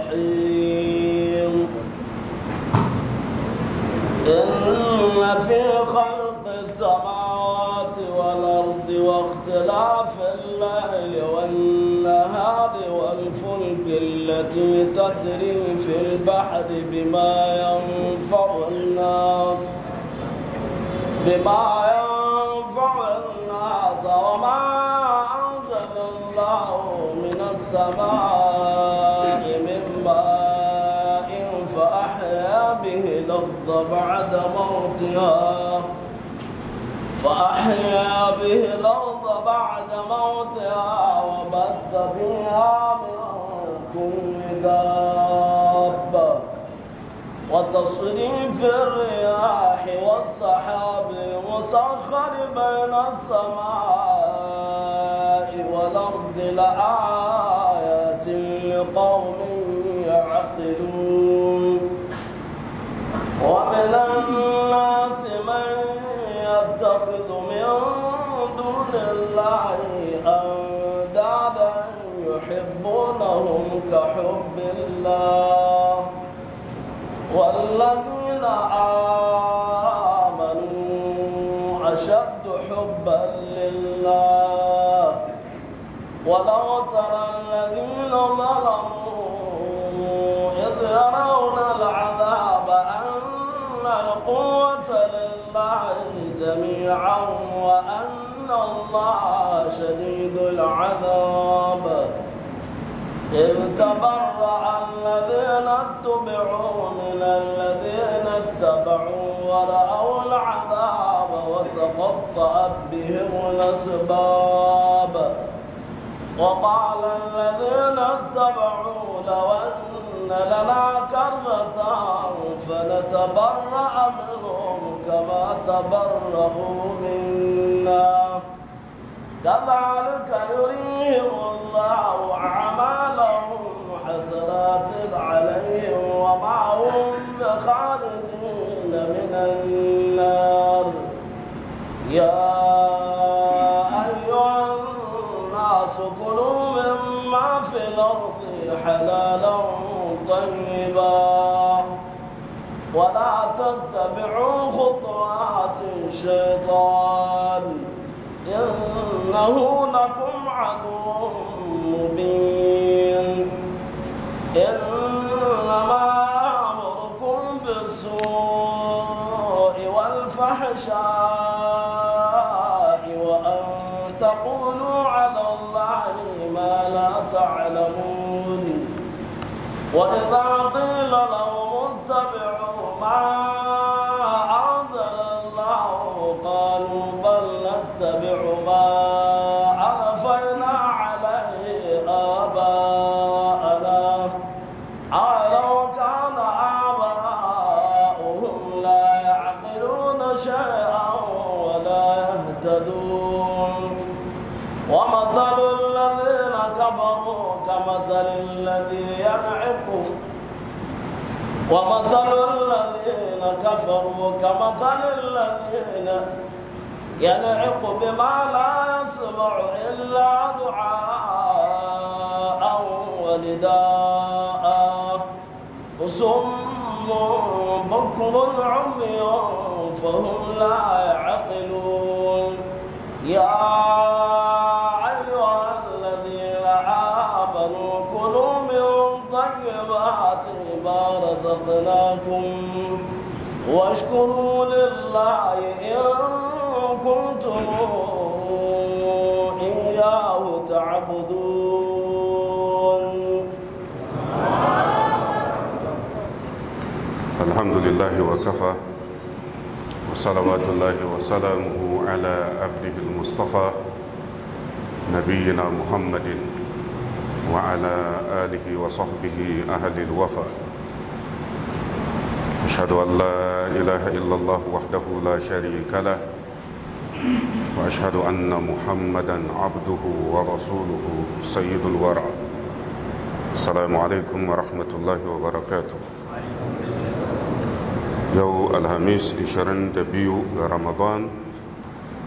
الرحيم إن في خلق السماوات والأرض واختلاف الليل والنهار والفلك التي تجري في البحر بما ينفع الناس بما ينفع الناس وما أنزل الله من السماء من ماء فأحيا به الأرض بعد موتها فأحيا به الأرض بعد موتها وبث فيها من كل دابة وتصريف الرياح والسحاب المسخر بين السماء والأرض لآيات لقوم يعقلون ومن الناس من يتخذ من دون الله أندادا يحبونهم كحب الله والذين آمنوا أشد حبا لله ولو ترى الذين ظلموا إذ يرون العذاب أن القوة لله جميعا وأن الله شديد العذاب إذ تبرأ الذين اتبعوا من الذين اتبعوا ورأوا العذاب وتقطعت بهم الأسباب وقال الذين اتبعوا لو أن لنا كرة فنتبرأ منهم كما تبرأوا منا كذلك يريهم الله أعمالهم حسرات عليهم وما هم بخارجين من النار يا أيها الناس كلوا مما في الأرض حلالا طيبا ولا تتبعوا خطوات الشيطان إنه لكم عدو مبين إنما يأمركم بالسوء والفحشاء وأن تقولوا على الله ما لا تعلمون وإذا قيل لهم اتبعوا ما أنزل الله قالوا بل نتبع ما عرفنا عليه آباءنا أولو كان آباؤهم لا يعقلون شيئا ولا يهتدون ومثل الذين كفروا كمثل الذي ينعق ومثل الذين كفروا كمثل الذين ينعق بما لا يسمع إلا دعاء ونداء صم بكم عمي فهم لا يعقلون يا أيها الذين آمنوا كلوا من طيبات ما رزقناكم واشكروا لله إن كنتم إياه تعبدون الحمد لله وكفى وصلوات الله وسلامه على عبده المصطفى نبينا محمد وعلى آله وصحبه أهل الوفا أشهد أن لا إله إلا الله وحده لا شريك له وأشهد أن محمدا عبده ورسوله سيد الورى السلام عليكم ورحمة الله وبركاته yau alhamis 22 ga ramadan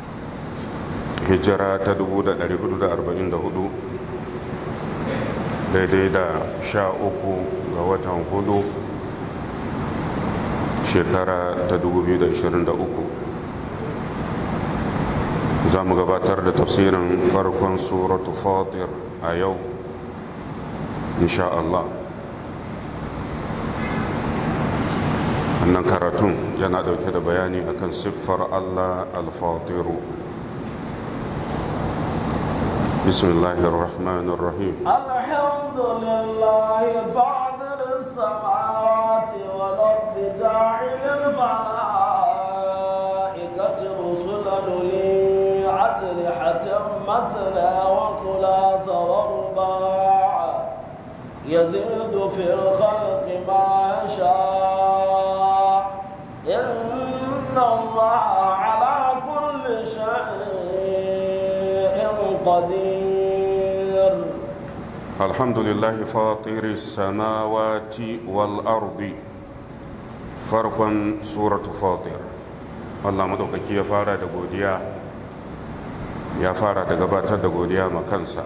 hijira ta 1444 daidai da sha uku ga watan hudu shekara ta 2023 za mu gabatar da tafsirin farkon suratu fatir a yau insha Allah wannan karatun yana dauke da bayani akan siffar Allah al-fatiru bismillahir rahmanir rahim alhamdulillah fadir samawati wal ardi ja'il malaikati rusulan li ajnihatin mathna wa thulatha wa ruba' يزيد في الخلق ما يشاء إن الله على كل شيء قدير الحمد لله فاطر السماوات والأرض فرقا سورة فاطر Allah maɗaukaki ya fara da godiya ya fara da gabatar da godiya ma kansa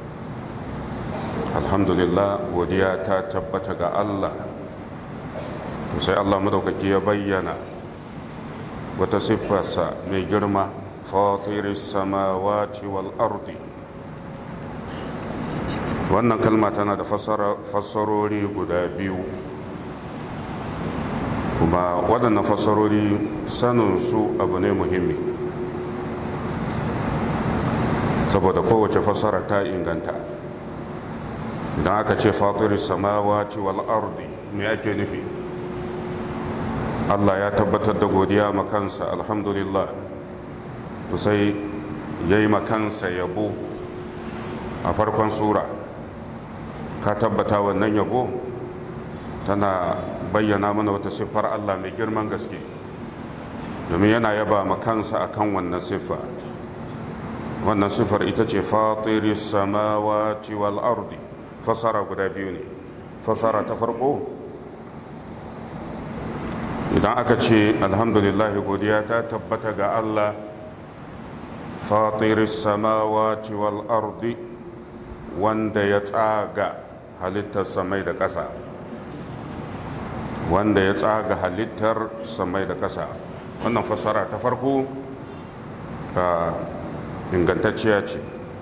alhamdulillah godiya ta tabbata ga Allah sai Allah maɗaukaki ya bayyana wata siffarsa mai girma fatiris samawati wal ardi wannan kalma tana da fassarori guda biyu kuma waɗannan fassarori saninsu abu ne muhimmi saboda kowace fassara ta inganta idan aka ce fatiris samawati wal ardi me ake nufi allah ya tabbatar da godiya makansa alhamdulillah to sai ya yi makansa yabo a farkon sura ka tabbata wannan yabo tana bayyana mana wata siffar Allah mai girman gaske domin yana yaba ma kansa akan wannan siffa wannan siffar ita ce fatiri samawati wal ardi fasara guda biyu ne fasara ta farko idan aka ce alhamdulillah godiya ta tabbata ga Allah fatiri samawati wal ardi wanda ya tsaga halittar samai da ƙasa wanda ya tsaga halittar samai da ƙasa wannan fasara ta farko ingantacciya ce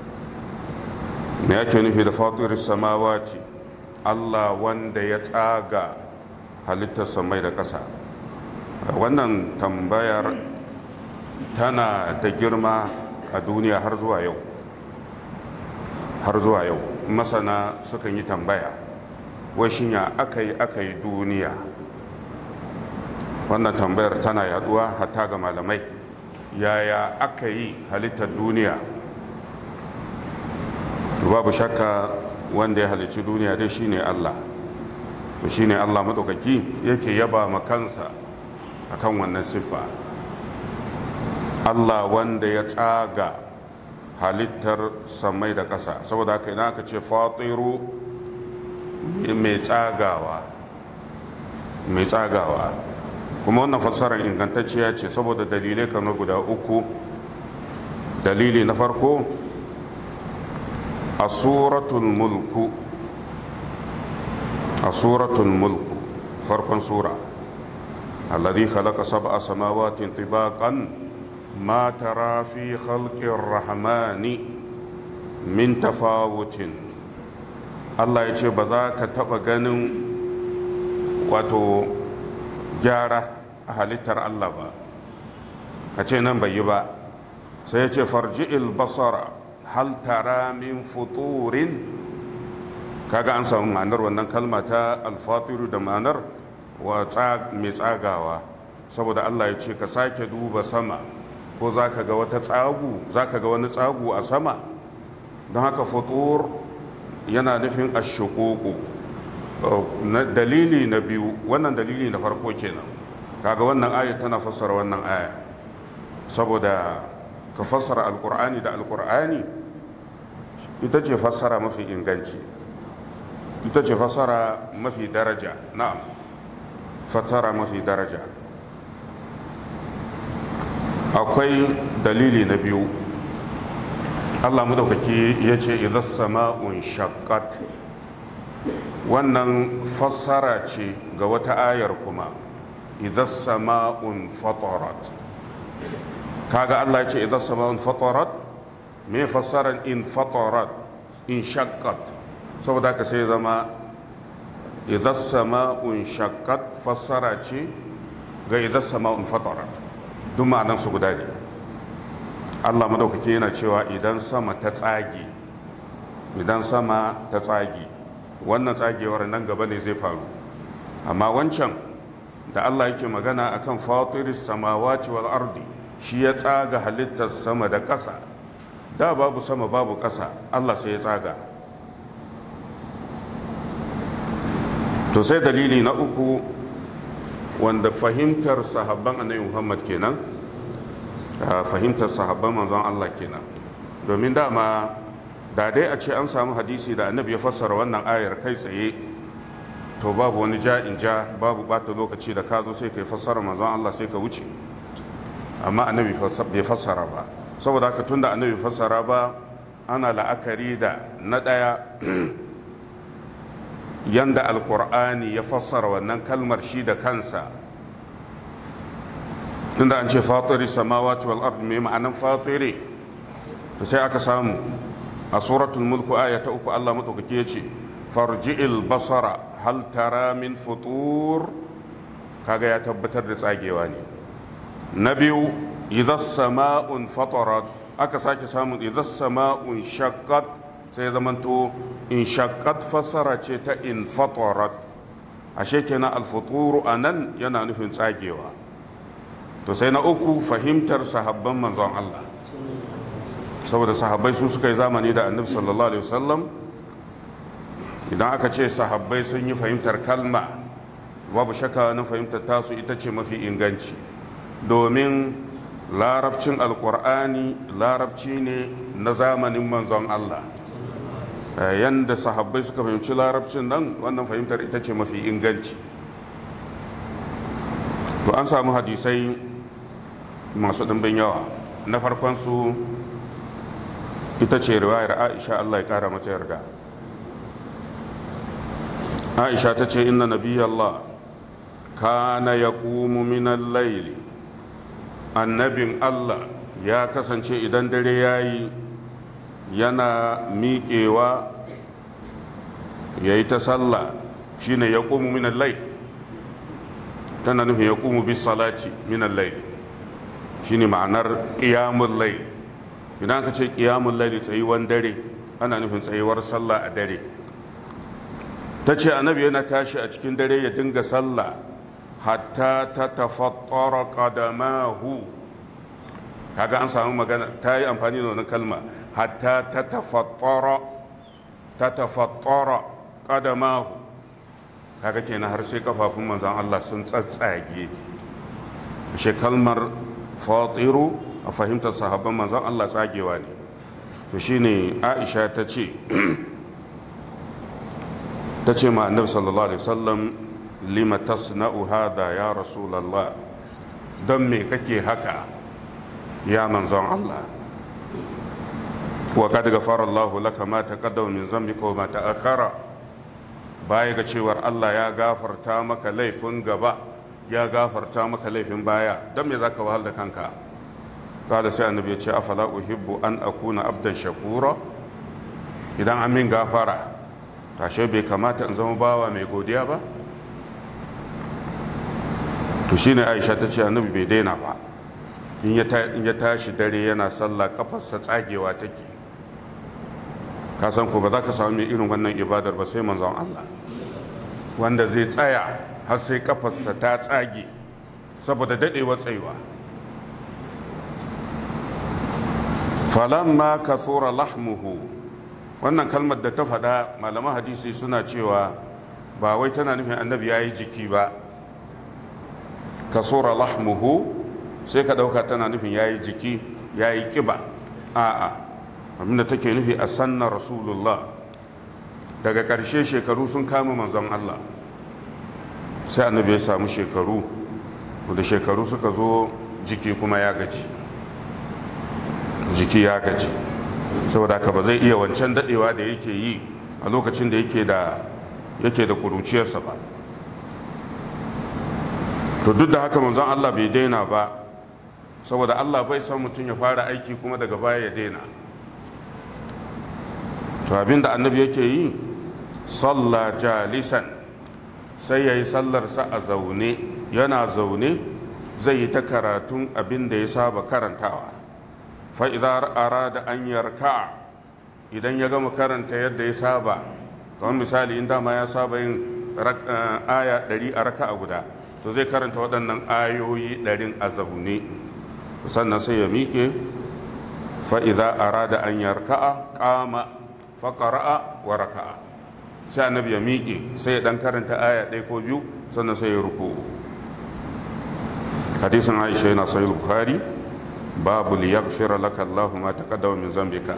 me ake nufi da fatirin samawati allah wanda ya tsaga halittar samai da ƙasa wannan tambayar tana da girma a duniya har zuwa yau har zuwa yau masana sukan yi tambaya washin ya aka yi aka yi duniya wannan tambayar tana yaduwa hatta ga malamai yaya aka yi halittar duniya babu shakka wanda ya halicci duniya dai shine allah to shine allah maɗaukaki yake yaba ma kansa akan wannan siffa allah wanda ya tsaga halittar samai da ƙasa saboda haka idan aka ce fatiru mai tsagawa mai tsagawa kuma wannan fassarar ingantacciya ce saboda dalilai kamar guda uku dalili na farko a suratul mulku a suratul mulku farkon sura alladhi khalaqa sab'a samawatin tibaqan ma tara fi khalqir rahmani min tafawutin Allah ya ce ba za ka taba ganin wato gyara a halittar Allah ba a ce nan bai yi ba sai ya ce farji'il basara hal tara min futurin kaga an samu ma'anar wannan kalma ta alfatiru da ma'anar wa mai tsagawa saboda Allah ya ce ka sake duba sama ko za ka ga wata tsagu za ka ga wani tsagu a sama don haka futur yana nufin ashukuku dalili na biyu wannan dalili na farko kenan kaga wannan aya tana fassara wannan aya saboda ka fassara alkur'ani da alkur'ani ita ce fassara mafi inganci ita ce fassara mafi daraja na'am fassara mafi daraja akwai dalili na biyu allah madaukaki ya ce idan sama'un shakat wannan fassara ce ga wata ayar kuma idan sama'un fatarat kaga Allah ya ce idan sama'un fatarat me fassaran in fatarat in shaqqat saboda ka sai zama idan sama'un shaqqat fassara ce ga idan sama'un fatarat duk ma'anan su guda ne Allah madaukake yana cewa idan sama ta tsage idan sama ta tsage wannan tsagewar nan gaba ne zai faru amma wancan da Allah yake magana akan fatiris samawati wal ardi shi ya tsaga halittar sama da ƙasa da babu sama babu ƙasa Allah sai ya tsaga to sai dalili na uku wanda fahimtar sahabban annabi Muhammad kenan fahimtar sahabban manzon Allah kenan domin dama da dai a ce an samu hadisi da annabi ya fassara wannan ayar kai tsaye to babu wani ja in ja babu bata lokaci da ka zo sai ka yi fassara manzon Allah sai ka wuce amma annabi bai fassara ba saboda haka tunda annabi fassara ba ana la'akari da na ɗaya yanda alkur'ani ya fassara wannan kalmar shi da kansa tunda an ce fatiri samawati wal ard mai ma'anan fatiri to sai aka samu a suratul mulku aya ta uku Allah madaukake ya ce farji'il basara hal tara min futur kaga ya tabbatar da tsagewa ne na biyu idan sama'un fatarat aka sake samun idan sama'un shaqqat sai zamanto in shaqqat fasara ce ta in fatarat ashe kenan al-futuru anan yana nufin tsagewa to sai na uku fahimtar sahabban manzon Allah saboda sahabbai su suka yi zamani da annabi sallallahu alaihi wasallam idan aka ce sahabbai sun yi fahimtar kalma babu shakka na fahimtar tasu ita ce mafi inganci domin larabcin alkur'ani larabci ne na zamanin manzon Allah yanda sahabbai suka fahimci larabcin nan wannan fahimtar ita ce mafi inganci to an samu hadisai masu ɗimbin yawa na farkon su ita ce riwayar aisha allah ya kara mata yarda aisha ta ce inna nabiyallah kana ya minan laili annabin allah ya kasance idan dare ya yi yana miƙewa ya yi ta sallah shine ya minan laili tana nufin ya bis salati minan laili shine ma'anar ƙiyamun laili idan ka ce ƙiyamun laili tsayuwan dare ana nufin tsayuwar sallah a dare ta ce annabi yana tashi a cikin dare ya dinga sallah hatta ta tafattara qadamahu kaga an samu magana ta yi amfani da wani kalma hatta ta tafattara ta tafattara qadamahu kaga kenan har sai kafafun manzon Allah sun tsatsage shi kalmar fatiru a fahimtar sahabban manzon Allah tsagewa ne to shine Aisha ta ce ta ce ma annabi sallallahu alaihi wasallam lima tasna'u hada ya rasulullah don me kake haka ya manzon Allah wa kad ghafara Allahu laka ma taqaddama min dhanbika wa ma ta'akhkhara baya ga cewar Allah ya gafarta maka laifin gaba ya gafarta maka laifin baya don me zaka wahal da kanka kada sai annabi ya ce afala uhibbu an akuna abdan shakura idan an min gafara tashe bai kamata in zama bawa mai godiya ba to shine aisha ta ce annabi bai daina ba in ya tashi dare yana sallah kafarsa tsagewa take ka san ko ba za ka samu mai irin wannan ibadar ba sai manzon Allah wanda zai tsaya har sai kafarsa ta tsage saboda dadewar tsayuwa falamma kathura lahmuhu wannan kalmar da ta faɗa malaman hadisi suna cewa ba wai tana nufin annabi ya yi jiki ba kasura lahmuhu sai ka ɗauka tana nufin ya yi jiki ya yi ƙiba a'a abinda take nufi a sannan rasulullah daga ƙarshe shekaru sun kama manzon allah sai annabi ya samu shekaru da shekaru suka zo jiki kuma ya gaji jiki ya gaji saboda haka ba zai iya wancan dadewa da yake yi a lokacin da yake da yake da kuruciyarsa ba to duk da haka manzon Allah bai daina ba saboda Allah bai son mutum ya fara aiki kuma daga baya ya daina to abinda annabi yake yi salla jalisan sai ya yi sallarsa a zaune yana zaune zai yi ta karatun abin da ya saba karantawa fa'idar arada an yarka idan ya gama karanta yadda ya saba kamar misali in dama ya saba yin aya ɗari a raka a guda to zai karanta waɗannan ayoyi ɗarin a zaune sannan sai ya miƙe fa'iza arada an yarka'a ƙama faƙara'a wa raka'a sai annabi ya miƙe sai ya ɗan karanta aya ɗaya ko biyu sannan sai ya ruku hadisin aisha yana sahih bukhari babu liyaghfira laka Allahu ma taqaddama min zambika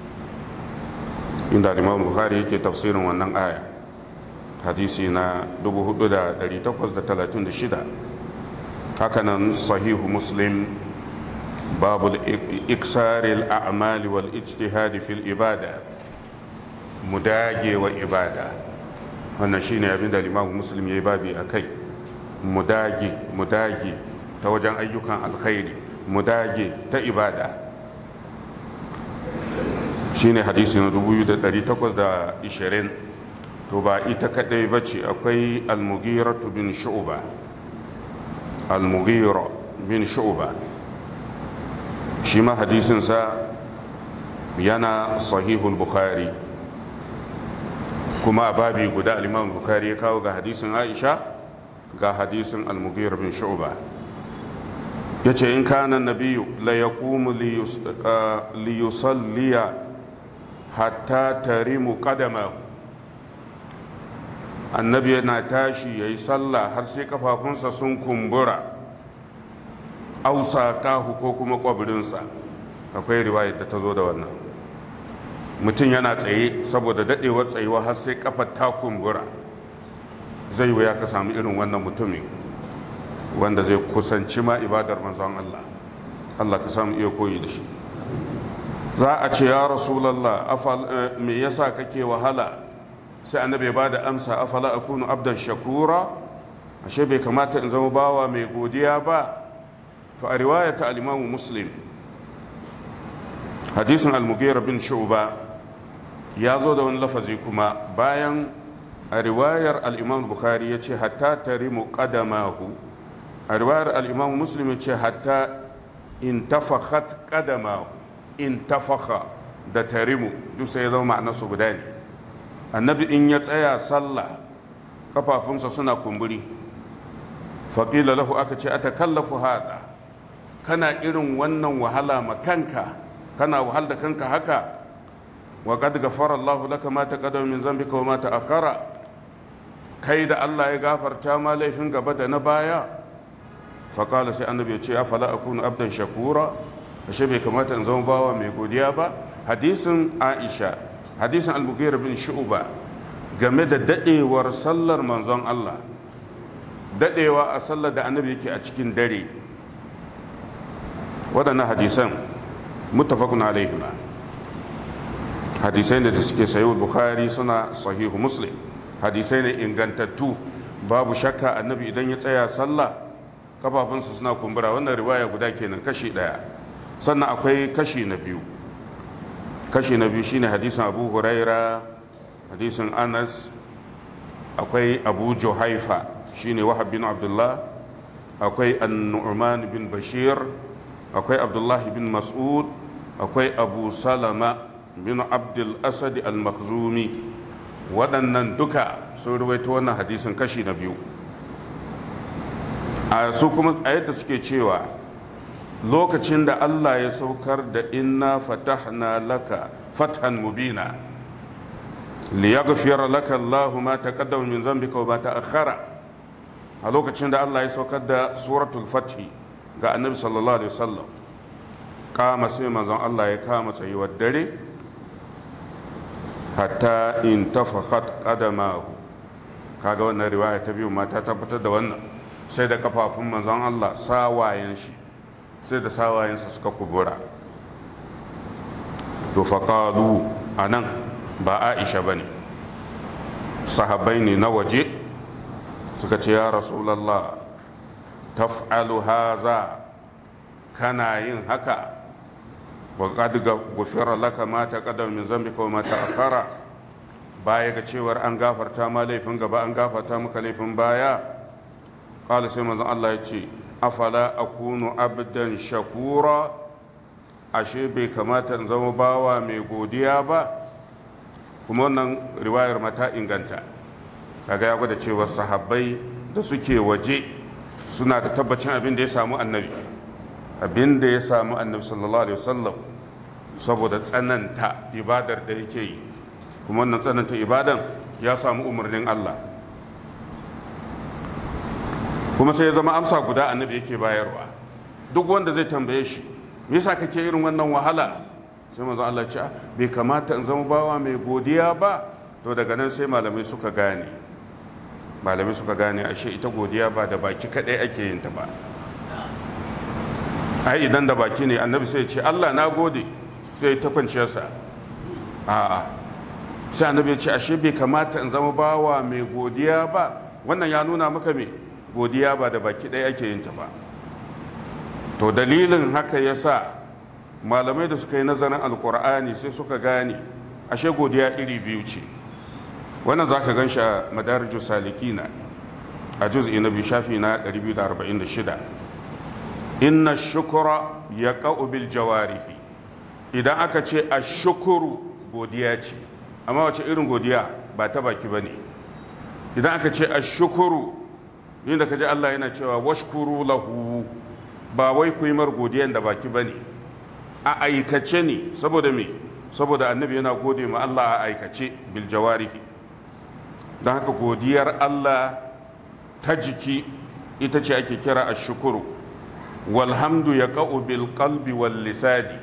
inda Imam Bukhari yake tafsirin wannan aya hadisi na 4836 hakanan sahihu Muslim babu iksaril a'mali wal ijtihadi fil ibada mudage wa ibada wannan shine abin da Imam Muslim yayi babi akai mudage mudage ta wajen ayyukan alkhairi mu dage ta ibada shine hadisi na 2820 to ba ita kadai ba ce akwai almugira bin shu'ba almugira bin shu'ba shi ma hadisinsa yana sahihul bukhari kuma a babi guda al-imam bukhari ya kawo ga hadisin aisha ga hadisin almugira bin shu'ba ya ce in kana nabiyu la ya kumu liyusalliya hatta tarimu kadama annabi yana tashi ya yi sallah har sai kafafunsa sun kumbura ausa kahu ko kuma kwabirinsa akwai riwayar da ta zo da wannan mutum yana tsaye saboda dadewar tsayuwa har sai kafar ta kumbura zai wuya ka samu irin wannan mutumin wanda zai kusanci ma ibadar manzon Allah Allah ka samu iya koyi da shi za a ce ya rasulallah me yasa kake wahala sai annabi ya bada amsa afala akunu abdan shakura ashe bai kamata in zama bawa mai godiya ba to a riwaya ta al-imamu muslim hadisin al-mughira bin shu'ba ya zo da wani lafazi kuma bayan a riwayar al-imam bukhari ya ce hatta tarimu qadamahu a riwayar al'imamu muslim ya ce hatta in tafakhat kadama in tafaka da tarimu duk sai ya zama ma'anarsu guda ne annabi in ya tsaya sallah kafafunsa suna kumburi faƙila lahu aka ce a takallafu haɗa kana irin wannan wahala ma kanka kana wahal da kanka haka wa qad ghafara Allahu laka ma taqaddama min zambika wa ma ta'akhkhara kai da Allah ya gafarta ma laifin gaba da na baya faƙala sai annabi ya ce ya fala akunu abdan shakura ashe bai kamata in zama bawa mai godiya ba hadisin aisha hadisin al-mughira bin shu'ba game da dadewar sallar manzon Allah dadewa a sallar da annabi yake a cikin dare waɗannan hadisan muttafaqun alaihima hadisai ne da suke sayo bukhari suna sahihu muslim hadisai ne ingantattu babu shakka annabi idan ya tsaya sallah kafafunsa suna kumbura wannan riwaya guda kenan kashi daya sannan akwai kashi na biyu kashi na biyu shine hadisin abu huraira hadisin anas akwai abu juhaifa shine wahab bin abdullah akwai an-nu'man bin bashir akwai abdullahi bin mas'ud akwai abu salama bin abdul asad al-makhzumi waɗannan duka sun ruwaito wannan hadisin kashi na biyu a su kuma a yadda suke cewa lokacin da Allah ya saukar da inna fatahna laka fathan mubina liyaghfira laka Allahu ma taqaddama min dhanbika wa ma ta'akhkhara a lokacin da Allah ya saukar da suratul fathi ga annabi sallallahu alaihi wasallam kama sai manzon Allah ya kama tsayuwar dare hatta in tafakhat qadamahu kaga wannan riwaya ta biyu ma ta tabbatar da wannan sai da kafafun manzon Allah sawayen shi sai da sawayensa suka kubura to faƙalu a nan ba aisha ba ne sahabbai ne na waje suka ce ya rasulallah taf'alu haza kana yin haka wa qad gufira laka ma taqaddama min zambika wa ma ta'akhkhara baya ga cewar an gafarta ma laifin gaba an gafarta maka laifin baya qala sai manzon Allah ya ce afala akunu abdan shakura ashe bai kamata in zama bawa mai godiya ba kuma wannan riwayar mata inganta kaga ya gwada cewa sahabbai da suke waje suna da tabbacin abin da ya samu annabi abin da ya samu annabi sallallahu alaihi wasallam saboda tsananta ibadar da yake yi kuma wannan tsananta ibadan ya samu umarnin Allah kuma sai ya zama amsa guda annabi yake bayarwa duk wanda zai tambaye shi me yasa kake irin wannan wahala sai manzo Allah ce bai kamata in zama bawa mai godiya ba to daga nan sai malamai suka gane malamai suka gane ashe ita godiya ba da baki kadai ake yin ta ba ai idan da baki ne annabi sai ya ce Allah na gode sai ta kwanciyarsa a'a sai annabi ya ce ashe bai kamata in zama bawa mai godiya ba wannan ya nuna maka me godiya ba da baki ɗaya ake yin ta ba to dalilin haka ya sa malamai da suka yi nazarin alkur'ani sai suka gane ashe godiya iri biyu ce wannan za ka gan shi a madaraju salikina a juz'i na biyu shafi na 246 inna shukura ya bil jawarihi idan aka ce a shukuru godiya ce amma wace irin godiya ba ta baki ba ne idan aka ce a shukuru inda ka ji allah yana cewa washkuru lahu ba wai ku yi mar godiyan da baki ba ne a aikace ne saboda me saboda annabi yana gode ma allah a aikace bil jawarihi don haka godiyar allah ta jiki ita ce ake kira a shukuru walhamdu ya ka'u bil qalbi wal lisani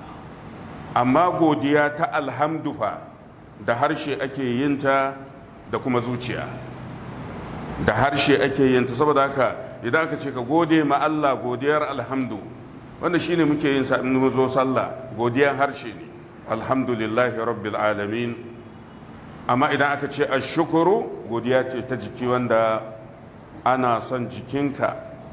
amma godiya ta alhamdu fa da harshe ake yin ta da kuma zuciya da harshe ake yin ta saboda haka idan aka ce ka gode ma Allah godiyar alhamdu wanda shine muke yin sa in mun zo sallah godiyar harshe ne alhamdulillahi rabbil alamin amma idan aka ce ashukuru godiya ce ta jiki wanda ana son jikinka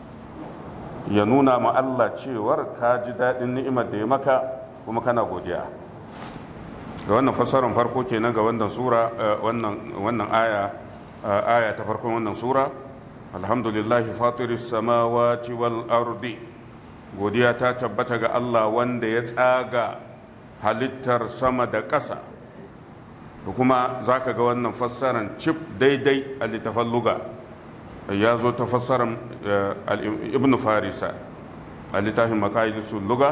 ya nuna ma Allah cewar ka ji daɗin ni'imar da ya maka kuma kana godiya ga wannan fassarar farko kenan ga wannan sura wannan aya aya ta farkon wannan sura alhamdulillahi fatiris samawati wal ardi godiya ta tabbata ga Allah wanda ya tsaga halittar sama da ƙasa da kuma za ka ga wannan fassarar cif daidai a littafan luga ya zo ta fassarar ibn farisa a littafin makayisu luga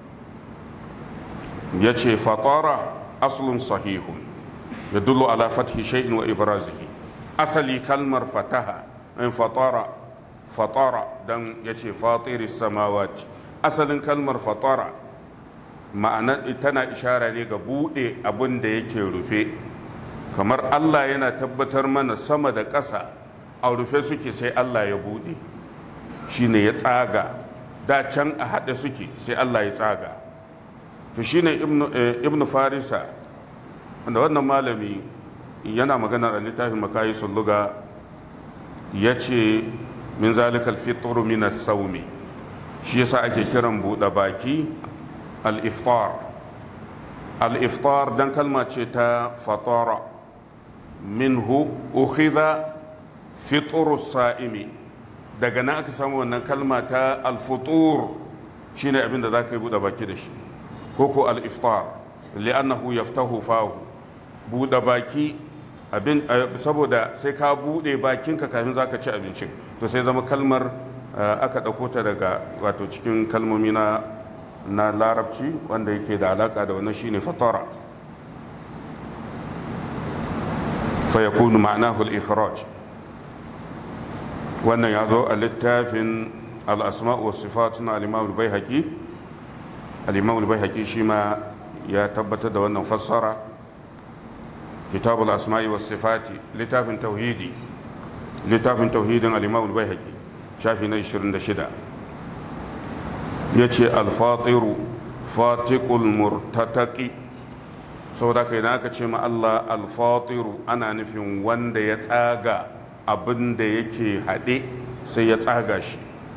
ya ce fatara aslun sahihun ya dullo ala fathi shay'in wa ibrazihi asali kalmar fataha in fatara fatara dan ya ce fatiri samawati asalin kalmar fatara ma'ana tana ishara ne ga buɗe abin da yake rufe kamar allah yana tabbatar mana sama da ƙasa a rufe suke sai allah ya buɗe shine ya tsaga da can a haɗe suke sai allah ya tsaga to shine ibnu farisa wanda wannan malami yana magana a littafin makayi sulluga ya ce min zalikal fitru min saumi shi yasa ake kiran buɗe baki al-iftar al-iftar dan kalma ce ta fatara minhu ukhidha fitru sa'imi daga nan aka samu wannan kalma ta al-futur shine abin da za ka yi buɗe baki da shi ko ko al-iftar li'annahu yaftahu fahu buɗe baki abin saboda sai ka buɗe bakinka kafin za ka ci abincin to sai zama kalmar aka ɗauko ta daga wato cikin kalmomi na na larabci wanda yake da alaka da wannan shine fatara fa yakunu ma'anahu al-ikhraj wannan ya zo a littafin al-asma' wa sifat na al-imam al-baihaqi al-imam al-baihaqi shi ma ya tabbatar da wannan fassara kitabul asma'i was sifati littafin tauhidi littafin tauhidin al-imam al-baihaqi shafi na 26 yace al-fatiru fatiqul murtataqi saboda kai na aka ce ma Allah alfatiru ana nufin wanda ya tsaga abin da yake haɗe sai ya tsaga shi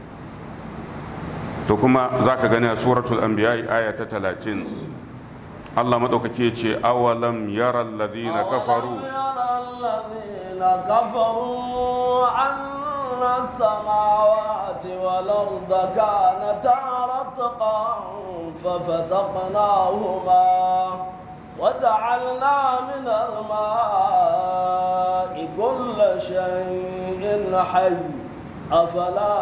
to kuma za ka gani a suratul anbiya aya ta talatin Allah maɗaukaki ce awalam yara alladhina kafaru الذين كفروا أن السماوات والأرض كانتا رتقا ففتقناهما وجعلنا من الماء كل شيء حي أفلا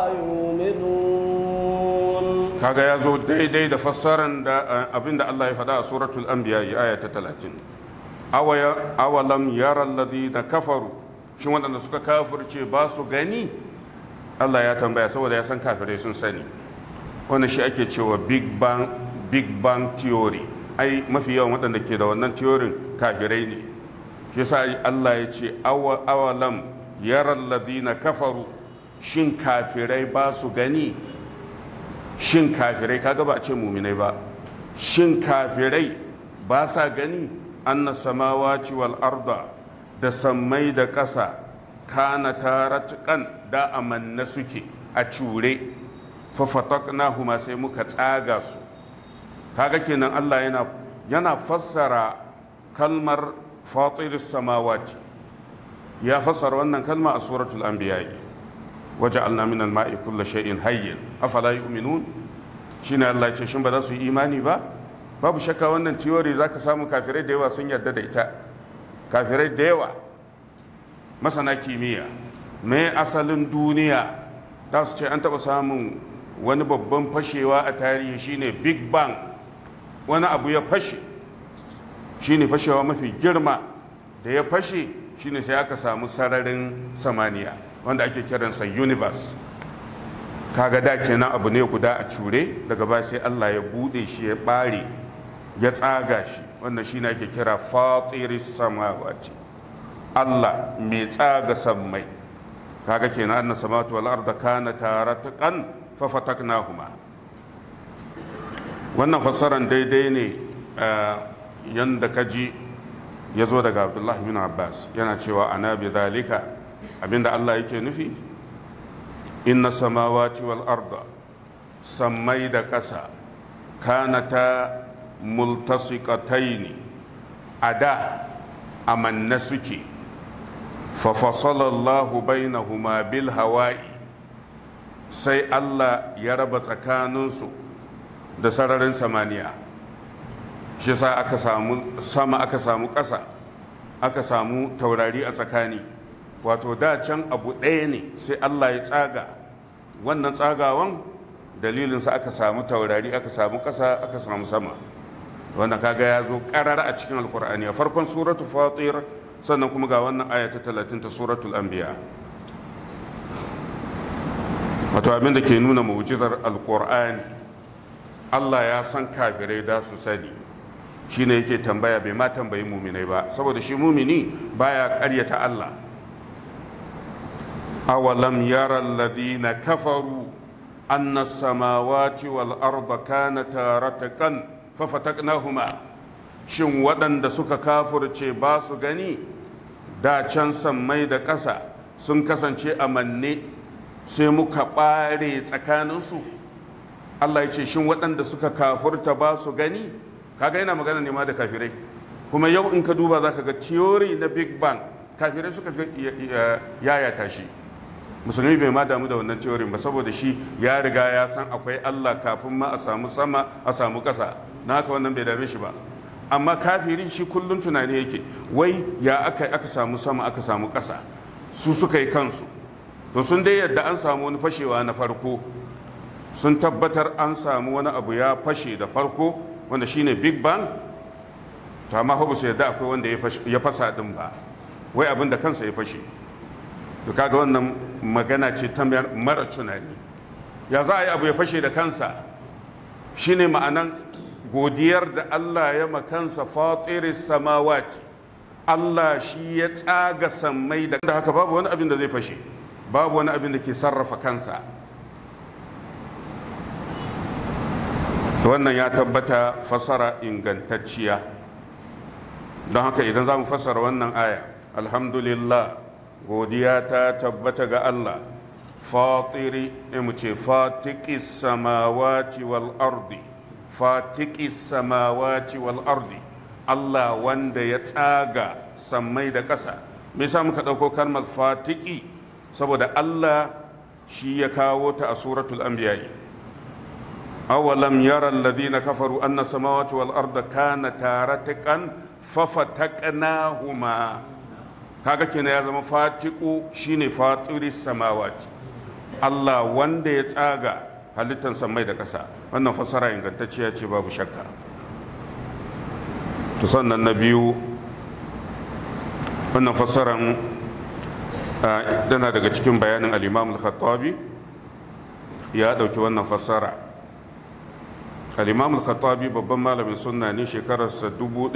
يؤمنون kaga ya zo daidai da fassaran da abinda Allah ya faɗa a suratul anbiya aya ta 30 awalam yara alladhina kafaru shin waɗanda suka kafirce ba su gani Allah ya tambaya saboda ya san kafirai sun sani wannan shi ake cewa big bang big bang theory ai mafi yawan waɗanda ke da wannan theorin kafirai ne shi yasa Allah ya ce awalam yara alladhina kafaru shin kafirai ba su gani shin kafirai kaga ba a ce muminai ba shin kafirai ba sa gani anna samawati wal arda da sammai da ƙasa kana taratukan da amanna suke a cure fafataknahuma sai muka tsaga su kaga kenan Allah yana yana fassara kalmar fatiris samawati ya fassara wannan kalma a suratul anbiya waja'alna minal ma'i kulli shay'in hayyin afala yu'minun shine Allah ya ce shin ba za su yi imani ba babu shakka wannan theory zaka samu kafirai da yawa sun yarda da ita kafirai da yawa masana kimiyya me asalin duniya za su ce an taɓa samun wani babban fashewa a tarihi shine big bang wani abu ya fashe shine fashewa mafi girma da ya fashe shine sai aka samu sararin samaniya wanda ake kiransa universe kaga da kenan abu ne guda a cure daga ba sai Allah ya bude shi ya bare ya tsaga shi wannan shine ake kira fatiris samawati Allah mai tsaga sammai kaga kenan anna samawati wal arda kana taratan fa fataknahuma wannan fassaran daidai ne yanda kaji ya zo daga Abdullah bin Abbas yana cewa ana bi zalika abinda Allah yake nufi inna samawati wal arda sammai da ƙasa kanata multasiqataini a da amanna suke fafasalallahu bainahuma bil hawa'i sai Allah ya raba tsakaninsu da sararin samaniya shi sa aka samu sama aka samu ƙasa aka samu taurari a tsakani wato da can abu ɗaya ne sai Allah ya tsaga wannan tsagawan dalilinsa aka samu taurari aka samu ƙasa aka samu sama wanda kaga ya zo ƙarar a cikin alkur'ani a farkon suratu fatir sannan kuma ga wannan aya ta talatin ta suratul anbiya wato abin da ke nuna mu'jizar alkur'ani Allah ya san kafirai da su sani shine yake tambaya bai ma tambayi muminai ba saboda shi mumini baya ƙaryata Allah أولم يرى الذين كفروا أن السماوات والأرض كانتا رتقا ففتقناهما shin waɗanda suka kafurce ba su gani da can sammai da ƙasa sun kasance a manne sai muka ɓare tsakaninsu Allah ya ce shin waɗanda suka kafurta ba su gani kaga yana magana ne ma da kafirai kuma yau in ka duba za ka ga theory na big bang kafirai suka yayata shi musulmi bai ma damu da wannan teorin ba saboda shi ya riga ya san akwai allah kafin ma a samu sama a samu ƙasa na haka wannan bai dame shi ba amma kafiri shi kullum tunani yake wai ya aka aka samu sama aka samu ƙasa su suka yi kansu to sun dai yadda an samu wani fashewa na farko sun tabbatar an samu wani abu ya fashe da farko wanda shine big bang to amma ba su yadda akwai wanda ya fasa din ba wai abin da kansa ya fashe to kaga wannan magana ce ta mara tunani ya za a yi abu ya fashe da kansa shine ma'anan godiyar da Allah ya makansa fatiris samawati Allah shi ya tsaga sammai da haka babu wani abin da zai fashe babu wani abin da ke sarrafa kansa wannan ya tabbata fasara ingantacciya don haka idan za mu fassara wannan aya alhamdulillah godiya ta tabbata ga Allah fatiri mu ce fatiki samawati wal ardi fatiki samawati wal ardi Allah wanda ya tsaga sammai da ƙasa me yasa muka ɗauko kalmar fatiki saboda Allah shi ya kawo ta a suratul anbiya awalam yara alladhina kafaru anna samawati wal arda kanata ratiqan fafataqnahuma kaga kenan ya zama fatiku shine fatiri samawati Allah wanda ya tsaga halittar samai da ƙasa wannan fasara ingantacciya ce babu shakka to sannan na biyu wannan fasaran dana daga cikin bayanin al-imam al-khattabi ya ɗauki wannan fasara al-imam al-khattabi babban malamin sunna ne shekararsa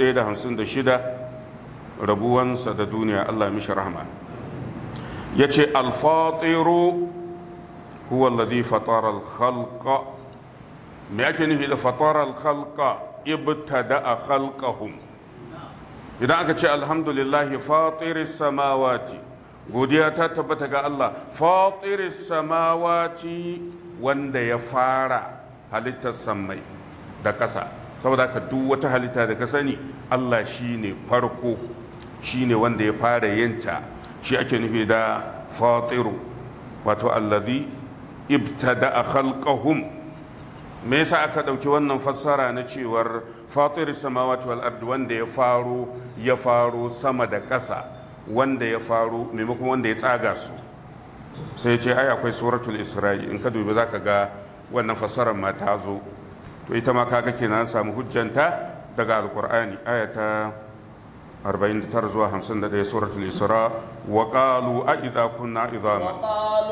1056 rabuwansa da duniya Allah mishi rahma ya ce alfatiru huwa alladhi fatara al-khalqa me ake nufi da fatara al-khalqa ibtada'a khalqahum idan aka ce alhamdulillahi fatiris samawati godiya ta tabbata ga Allah fatiris samawati wanda ya fara halittar sammai da ƙasa saboda haka duk wata halitta da ka sani Allah shine farko shine wanda ya fara yinta shi ake nufi da fatiru wato allazi ibtada'a khalqahum me yasa aka ɗauki wannan fassara na cewar fatir samawati wal ardi wanda ya faro ya faro sama da ƙasa wanda ya faro maimakon wanda ya tsaga su sai ce ai akwai suratul isra'i in ka dubi zaka ga wannan fassarar ma ta zo to ita ma kaga kenan samu hujjanta daga alqur'ani ayata 49 zuwa 51 suratul isra wa qalu a idza kunna idhaman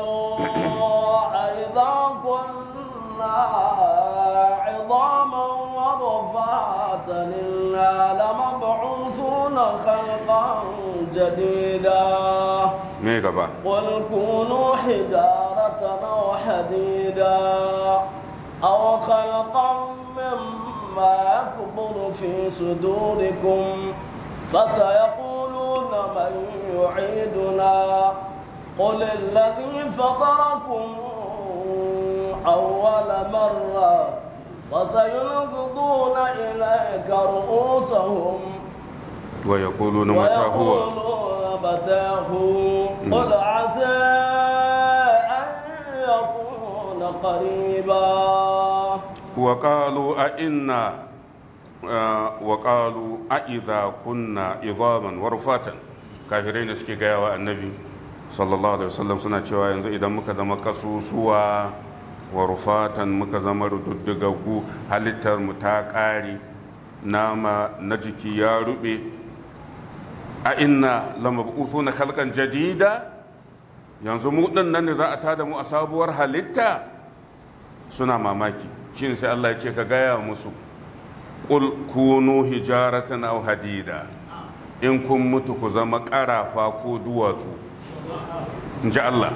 عظاما ورفاتا إنا لمبعوثون خلقا جديدا ميغبا قل كونوا حجارة أو حديدا أو خلقا مما يكبر في صدوركم فسيقولون من يعيدنا قل الذي فطركم أول مرة فسينغضون إليك رؤوسهم ويقولون متى هو ويقولون متى هو قل عسى أن يكون قريبا وقالوا أئنا آه، وقالوا أئذا كنا عظاما ورفاتا كافرين suke gaya wa annabi sallallahu alaihi wasallam suna cewa yanzu idan muka zama kasusuwa wa rufatan muka zama rududdugaggu halittar mu ta ƙare nama na jiki ya rube a inna lamab'uthuna khalqan jadida yanzu mu din nan ne za a tada mu a sabuwar halitta suna mamaki shine sai Allah ya ce ka gaya musu qul kunu hijaratan aw hadida in kun mutu ku zama ƙarafa ko duwatsu in ji Allah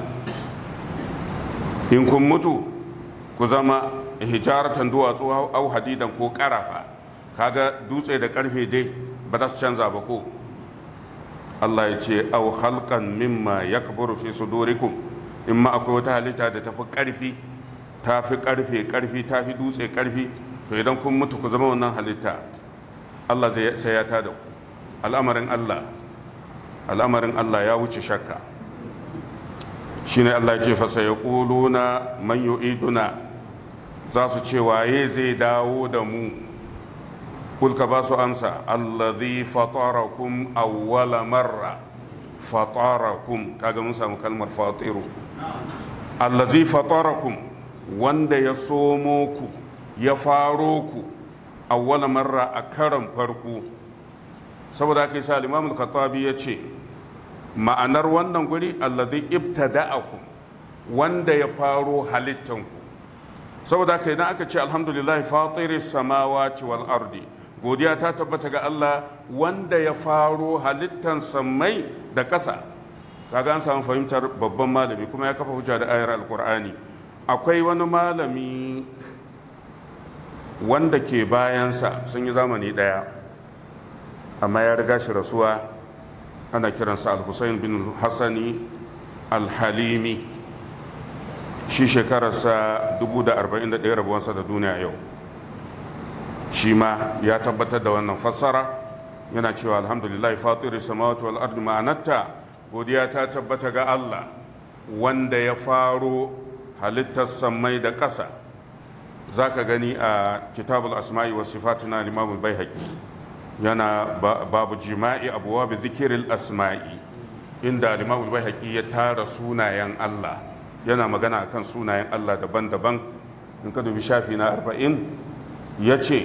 in kun mutu ku zama hijaratan duwatsu au hadidan ko ƙarafa kaga dutse da ƙarfe dai ba za su canza ba ko Allah ya ce au halkan mimma yakburu fi sudurikum in ma akwai wata halitta da tafi ƙarfi tafi ƙarfe ƙarfi tafi dutse ƙarfi to idan kun mutu ku zama wannan halitta Allah zai sai ya tada ku al'amarin Allah al'amarin Allah ya wuce shakka shine Allah ya ce fa sayaquluna man yu'iduna za su ce waye zai dawo da mu kulka ba su amsa allazi fatarakum awwala marra fatarakum kaga mun samu kalmar fatiru allazi fatarakum wanda ya somo ku ya faro ku awwala marra a karan farko saboda haka yasa al-imam al-khattabi ya ce ma'anar wannan guri allazi ibtada'akum wanda ya faro halittanku saboda haka idan aka ce alhamdulillah fatiris samawati wal ardi godiya ta tabbata ga Allah wanda ya faro halittan sammai da ƙasa kaga an samu fahimtar babban malami kuma ya kafa hujja da ayar alkur'ani akwai wani malami wanda ke bayansa sun yi zamani ɗaya amma ya riga shi rasuwa ana kiransa al-husayn bin hassani al-halimi shi shekararsa 1041 rabuwansa da duniya yau shi ma ya tabbatar da wannan fassara yana cewa alhamdulillah fatiri samawati wal ardi ma'anarta godiya ta tabbata ga Allah wanda ya faro halittar sammai da ƙasa za ka gani a kitabul asma'i wa sifatu na limamul baihaqi yana babu jima'i abuwa bi zikiril asma'i inda limamul baihaqi ya tara sunayen Allah yana magana akan sunayen Allah daban-daban in ka dubi shafi na arba'in ya ce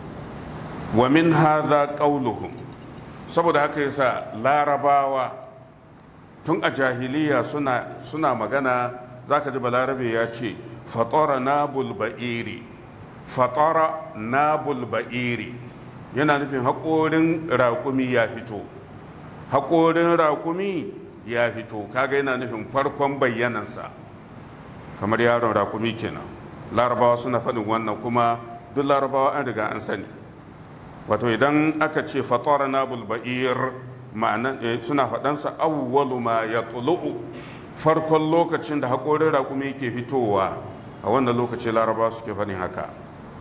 wa min hadha qauluhum saboda haka yasa larabawa tun a jahiliya suna suna magana zaka ji balarabe ya ce fatara nabul ba'iri fatara nabul ba'iri yana nufin haƙorin raƙumi ya fito haƙorin raƙumi ya fito kaga yana nufin farkon bayyanansa kamar yaron raƙumi kenan larabawa suna faɗin wannan kuma duk larabawa an riga an sani wato idan aka ce fatara nabul ba'ir ma'ana suna faɗansa awwalu ma ya tulu'u farkon lokacin da haƙorin raƙumi ke fitowa a wannan lokaci laraba suke faɗin haka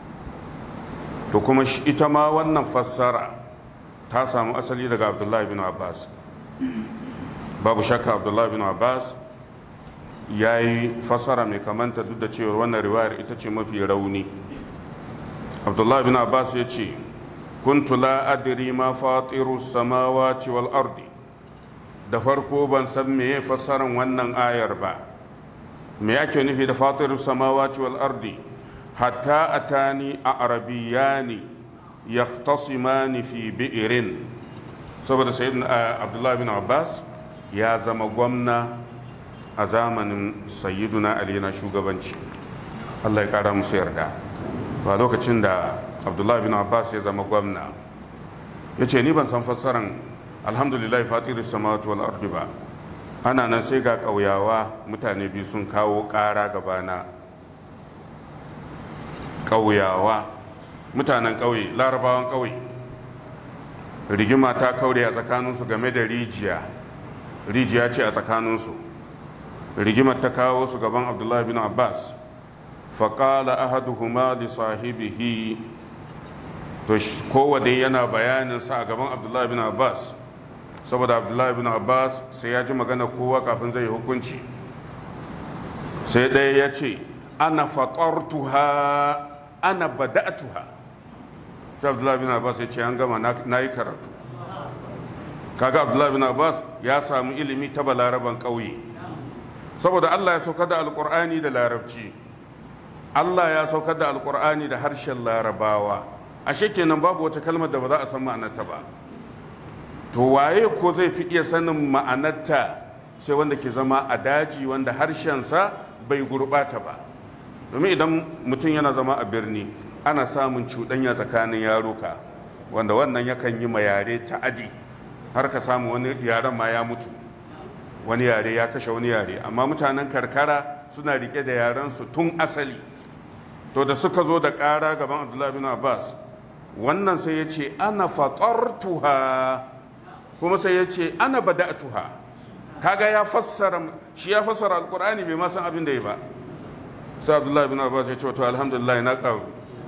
to kuma ita ma wannan fassara ta samu asali daga abdullahi bin abbas babu shakka abdullahi bin abbas ya yi fassara mai kamanta duk da cewar wannan riwayar ita ce mafi rauni abdullahi bin abbas ya ce kuntu la adri ma fatiru samawati wal ardi da farko ban san meye fassaran wannan ayar ba me ake nufi da fatiru samawati wal ardi hatta atani a arabiyani yahtasimani fi bi'irin saboda sayyidina abdullahi bin abbas ya zama gwamna a zamanin sayyiduna ali na shugabanci allah ya kara musu yarda ba lokacin da abdullahi bin abbas ya zama gwamna ya ce ni ban san fassaran alhamdulillah fatiru samawati wal ardi ba ana nan sai ga ƙauyawa mutane biyu sun kawo ƙara gabana ƙauyawa mutanen ƙauye larabawan ƙauye rigima ta kaure a tsakaninsu game da rijiya rijiya ce a tsakaninsu rigimar ta kawo su gaban abdullahi bin abbas faƙala ahaduhuma li sahibihi to kowane yana bayaninsa a gaban abdullahi bin abbas saboda abdullahi bin abbas sai ya ji magana kowa kafin zai hukunci sai ɗaya ya ce ana fatartuha ana bada'atuha sai abdullahi bin abbas ya ce an gama na yi karatu kaga abdullahi bin abbas ya samu ilimi ta balaraban ƙauye saboda allah ya sauka da alƙur'ani da larabci allah ya sauka da alƙur'ani da harshen larabawa ashe kenan babu wata kalmar da ba za a san ma'anarta ba to waye ko zai fi iya sanin ma'anarta sai wanda ke zama a daji wanda harshensa bai gurɓata ba domin idan mutum yana zama a birni ana samun cuɗanya tsakanin yaruka wanda wannan yakan yi ma yare ta'adi har ka samu wani yaren ma ya mutu wani yare ya kashe wani yare amma mutanen karkara suna rike da yarensu tun asali to da suka zo da ƙara gaban abdullahi bin abbas wannan sai ya ce ana fatartuha kuma sai ya ce ana bada'tuha kaga ya fassara shi ya fassara alkur'ani bai ma san abin da ya ba sai abdullahi bin abbas ya ce to alhamdulillah na karu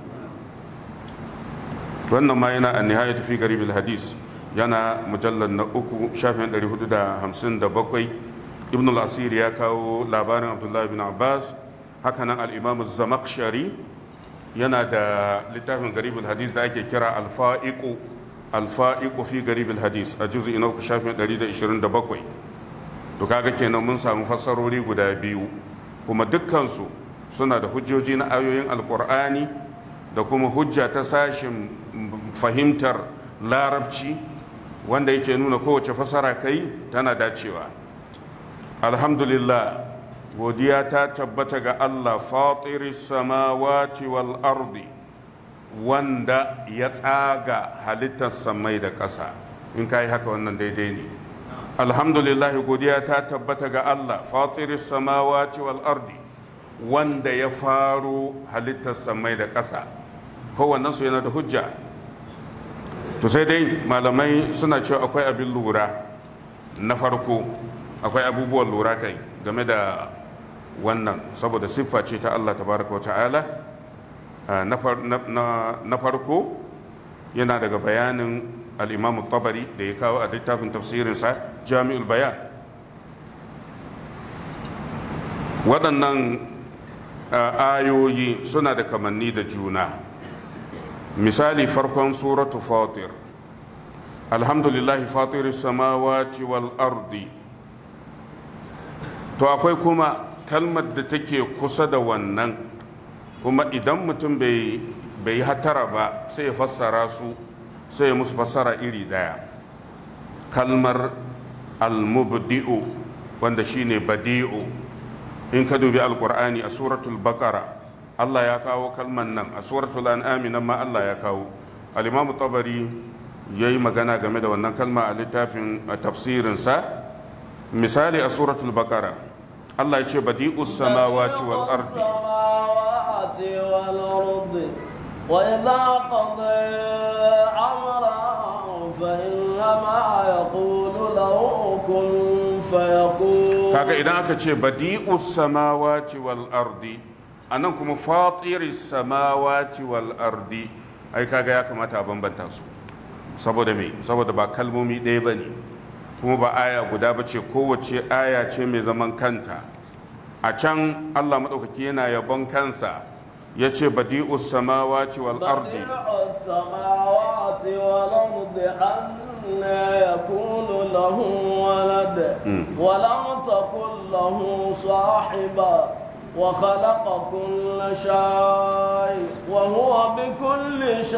wannan ma yana an nihayat fi garibil hadis yana mujallar na uku shafin 457 ibn al-asir ya kawo labarin abdullahi bin abbas hakanan al-imam zamakshari yana da littafin garibul hadis da ake kira alfa'iku alfa'iku fi garibul hadis a juzu ina uku shafin 127 to kaga kenan mun samu fassarori guda biyu kuma dukkansu suna da hujjoji na ayoyin alkur'ani da kuma hujja ta sashin fahimtar larabci wanda yake nuna kowace fasara kai tana dacewa alhamdulillah godiya ta tabbata ga Allah fatiri samawati wal ardi wanda ya tsaga halittar samai da ƙasa in ka yi haka wannan daidai ne alhamdulillah godiya ta tabbata ga Allah fatiri samawati wal ardi wanda ya faro halittar samai da ƙasa kowannen su yana da hujja to sai dai malamai suna cewa akwai abin lura na farko akwai abubuwan lura kai game da wannan saboda siffa ce ta Allah tabaraka wa ta'ala na farko yana daga bayanin al'imamu tabari da ya kawo a littafin tafsirinsa jami'ul bayan waɗannan ayoyi suna da kamanni da juna misali farkon suratu fatir alhamdulillahi fatir samawati wal ardi to akwai kuma kalmar da take kusa da wannan kuma idan mutum bai yi hatara ba sai ya fassara su sai ya musu fassara iri daya kalmar almubdi'u wanda shine badi'u in ka dubi alkur'ani a suratul baqara Allah ya kawo kalman nan a suratul an'ami nan ma Allah ya kawo al-imam tabari yayi magana game da wannan kalma a littafin tafsirinsa misali a suratul baqara Allah ya ce badi'us samawati wal ardi وإذا قضى أمرا فإنما يقول له كن فيكون kaga idan aka ce badi'us samawati wal ardi anan kuma fatiris samawati wal ardi ai kaga ya kamata a bambanta su saboda me saboda ba kalmomi ɗaya ba ne kuma ba aya guda ba ce kowace aya ce mai zaman kanta a can allah maɗaukaki yana yabon kansa ya ce badi'us samawati wal ardi السماوات والأرض أنى يكون له ولد ولم تكن له صاحبة وخلق كل شيء وهو بكل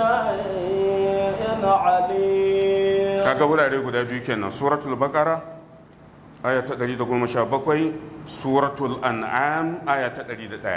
شيء عليم kaga wurare guda biyu kenan suratul baqara aya ta 117 suratul an'am aya ta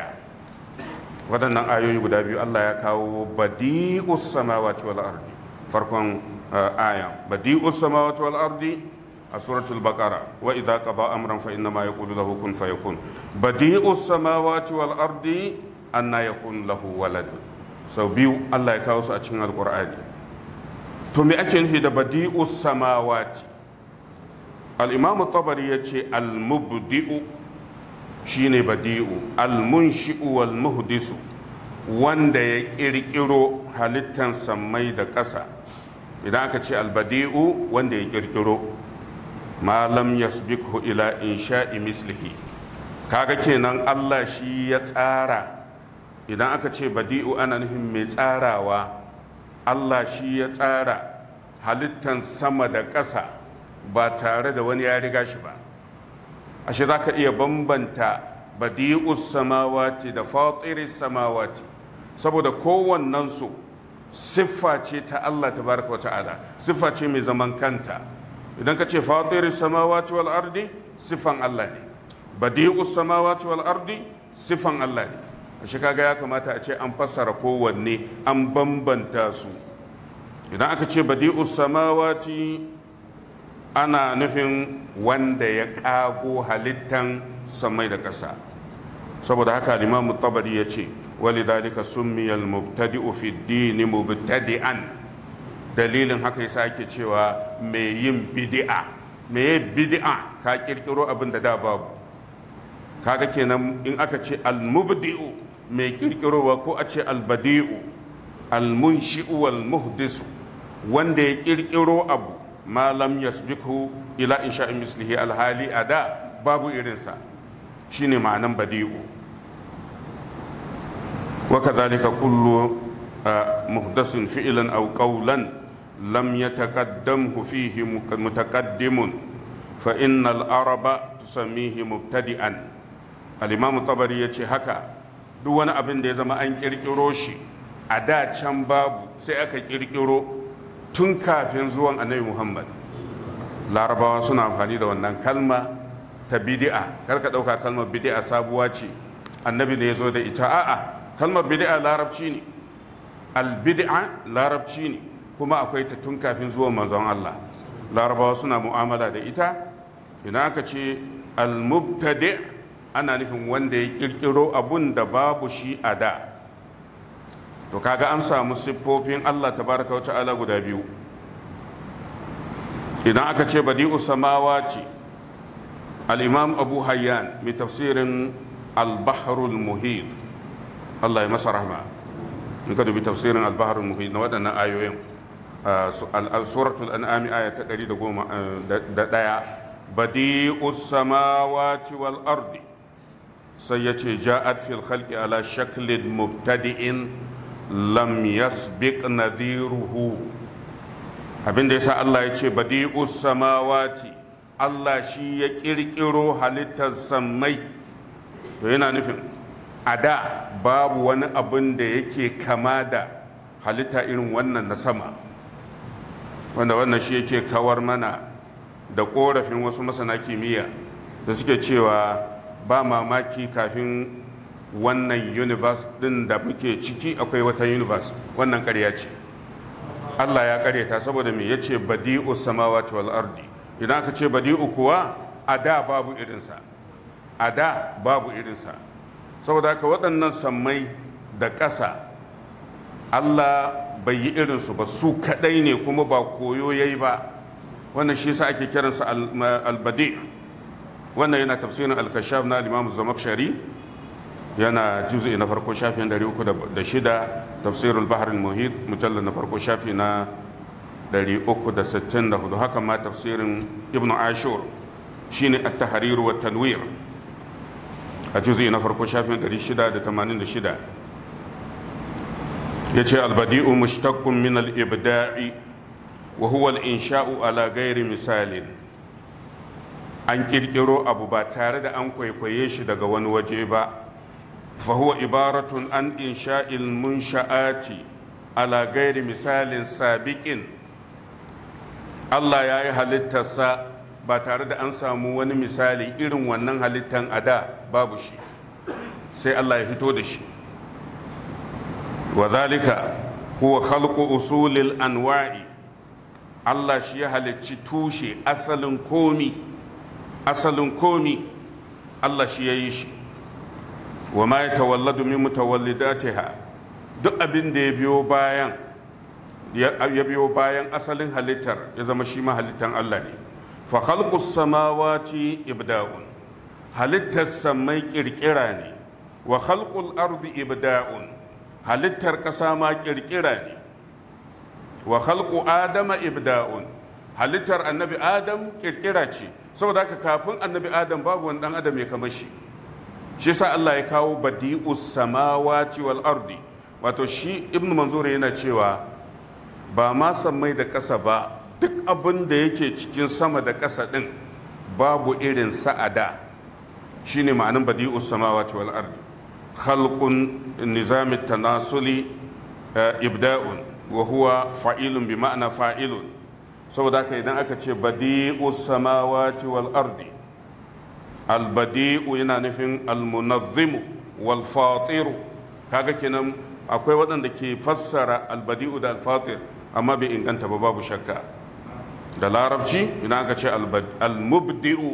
101 waɗannan ayoyi guda biyu Allah ya kawo badi'us samawati wal ardi farkon aya badi'us samawati wal ardi a suratul baqara wa idza qada amran fa inna ma yaqulu lahu kun fayakun badi'us samawati wal ardi anna yakun lahu walad sau biyu Allah ya kawo su a cikin alqur'ani to me ake nufi da badi'us samawati al-imam tabari yace al-mubdi'u shine badi'u al-munshi'u wal muhdisu wanda ya kirkiro halittan sammai da ƙasa idan aka ce al-badi'u wanda ya kirkiro ma lam yasbiqhu ila insha'i mislihi kaga kenan Allah shi ya tsara idan aka ce badi'u ana nufin mai tsarawa Allah shi ya tsara halittan sama da ƙasa ba tare da wani ya riga shi ba ashe za ka iya bambanta badi'us samawati da fatiris samawati saboda kowannensu siffa ce ta Allah tabaraka wa ta'ala siffa ce mai zaman kanta idan ka ce fatiris samawati wal ardi siffan Allah ne badi'us samawati wal ardi siffan Allah ne ashe kaga ya kamata a ce an fassara kowanne an bambanta su idan aka ce badi'us samawati ana nufin wanda ya ƙago halittan samai da ƙasa saboda haka limamu tabari ya ce wali dalika summiyal mubtadi'u fi dini mubtadi'an dalilin haka yasa ake cewa mai yin bid'a mai bid'a ka kirkiro abin da da babu kaga kenan in aka ce al-mubdi'u mai kirkirowa ko a ce al-badi'u al-munshi'u wal muhdisu wanda ya kirkiro abu ma lam yasbiqhu ila insha'i mislihi alhali ada babu irinsa shine ma'anan badi'u wa kadhalika kullu muhdasin fi'lan aw qawlan lam yataqaddamhu fihi mutaqaddimun fa innal araba tusammihi mubtadi'an al-imam tabari yace haka duk wani abin da ya zama an kirkiro shi a da can babu sai aka kirkiro tun kafin zuwan annabi muhammad larabawa suna amfani da wannan kalma ta bidi'a kar ka ɗauka kalmar bidi'a sabuwa ce annabi ne ya zo da ita a'a kalmar bidi'a larabci ne albidi'a larabci ne kuma akwai ta tun kafin zuwan manzon allah larabawa suna mu'amala da ita idan aka ce almubtadi ana nufin wanda ya kirkiro abun da babu shi a da to kaga an samu siffofin Allah tabaraka wa ta'ala guda biyu idan aka ce badi'u samawati al-imam abu hayyan mai tafsirin al-bahrul muhit Allah ya masa rahma in ka dubi tafsirin al-bahrul muhit na waɗannan ayoyin suratul an'ami aya ta 111 badi'u samawati wal ardi sai ya ce ja'at fil khalqi ala shaklin mubtadi'in lam yasbiq nadhiruhu abinda yasa Allah ya ce badi'us samawati Allah shi ya kirkiro halittar sammai to yana nufin a da babu wani abin da yake kama da halitta irin wannan na sama wanda wannan shi yake kawar mana da korafin wasu masana kimiyya da suke cewa ba mamaki kafin wannan universe din da muke ciki akwai wata universe wannan karya ce Allah ya karyata saboda me yace badi'u samawati wal ardi idan aka ce badi'u kuwa a da babu irinsa a da babu irinsa saboda haka waɗannan sammai da ƙasa Allah bai yi irinsu ba su kaɗai ne kuma ba koyo yayi ba wannan shi yasa ake kiransa al-badi wannan yana tafsirin al-kashaf na al-imam zamakshari yana juzu na farko shafi na 306 tafsirul bahar muhit mujallar na farko shafi na 364 haka ma tafsirin ibn ashur shine at-tahrir wa tanwir a juzu na farko shafi na 686 yace al-badi'u mushtaqqun min al-ibda'i wa huwa al-insha'u ala ghairi misalin an kirkiro abu ba tare da an kwaikwaye shi daga wani waje ba فهو عبارة عن إنشاء المنشآت على غير مثال سابق Allah ya yi halittarsa ba tare da an samu wani misali irin wannan halittan a da babu shi sai Allah ya fito da shi wa zalika huwa khalqu usulil anwa'i Allah shi ya halicci tushe asalin komi asalin komi Allah shi ya yi shi wa ma ya tawalladu min mutawallidatiha duk abin da ya biyo bayan ya biyo bayan asalin halittar ya zama shi ma halittan Allah ne fa khalqus samawati ibda'un halittar samai kirkira ne wa khalqul ardi ibda'un halittar ƙasa ma kirkira ne wa khalqu adama ibda'un halittar annabi adam kirkira ce saboda haka kafin annabi adam babu wani dan adam ya kamar shi shi sa Allah ya kawo badi'us samawati wal ardi wato shi ibnu manzur yana cewa ba ma sammai da ƙasa ba duk abin da yake cikin sama da ƙasa ɗin babu irin sa'ada shine ma'anin badi'us samawati wal ardi khalqun nizamit tanasuli ibda'un wa huwa fa'ilun bi ma'ana fa'ilun saboda haka idan aka ce badi'us samawati wal ardi albadi'u yana nufin almunazzimu wal fatiru kaga kenan akwai waɗanda ke fassara albadi'u da alfatir amma bai inganta ba babu shakka da larabci idan aka ce almubdi'u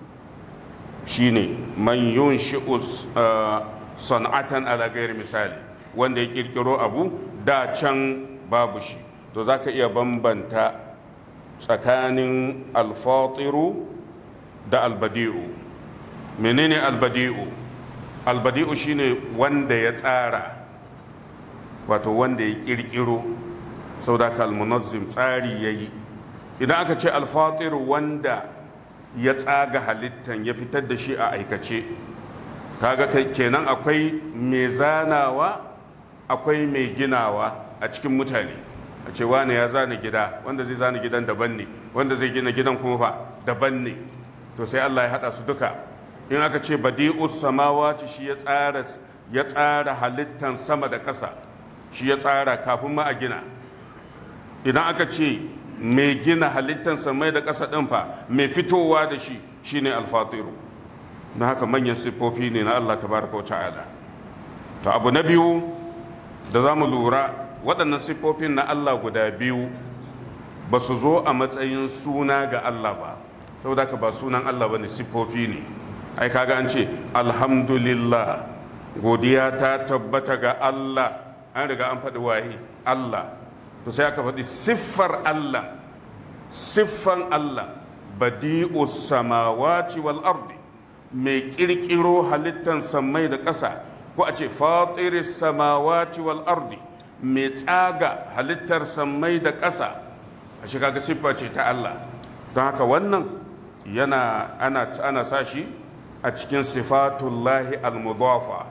shine man yunshi'u san'atan ala gairi misali wanda ya kirkiro abu da can babu shi to za ka iya bambanta tsakanin alfatiru da albadi'u menene albadi'u albadi'u shine wanda ya tsara wato wanda ya kirkiro sau da almunazzim tsari ya yi idan aka ce alfatiru wanda ya tsaga halittan ya fitar da shi a aikace kaga kenan akwai mai zanawa akwai mai ginawa a cikin mutane a ce wane ya zana gida wanda zai zana gidan daban ne wanda zai gina gidan kuma fa daban ne to sai Allah ya hada su duka in aka ce badi'us samawati shi ya tsara ya tsara halittan sama da ƙasa shi ya tsara kafin ma a gina idan aka ce mai gina halittan samai da ƙasa ɗin fa mai fitowa da shi shine alfatiru na haka manyan siffofi ne na Allah tabaraka wa ta'ala to abu na biyu da za mu lura waɗannan siffofin na Allah guda biyu ba su zo a matsayin suna ga Allah ba saboda ka ba sunan Allah ba ne siffofi ne ai kaga an ce alhamdulillah godiya ta tabbata ga Allah an riga an faɗi waye Allah to sai aka faɗi siffar Allah siffan Allah badi'us samawati wal ardi mai kirkiro halittan sammai da ƙasa ko a ce fatiris samawati wal ardi mai tsaga halittar sammai da ƙasa a shi kaga siffa ce ta Allah don haka wannan yana ana ana sashi a cikin sifatullahi al-mudafa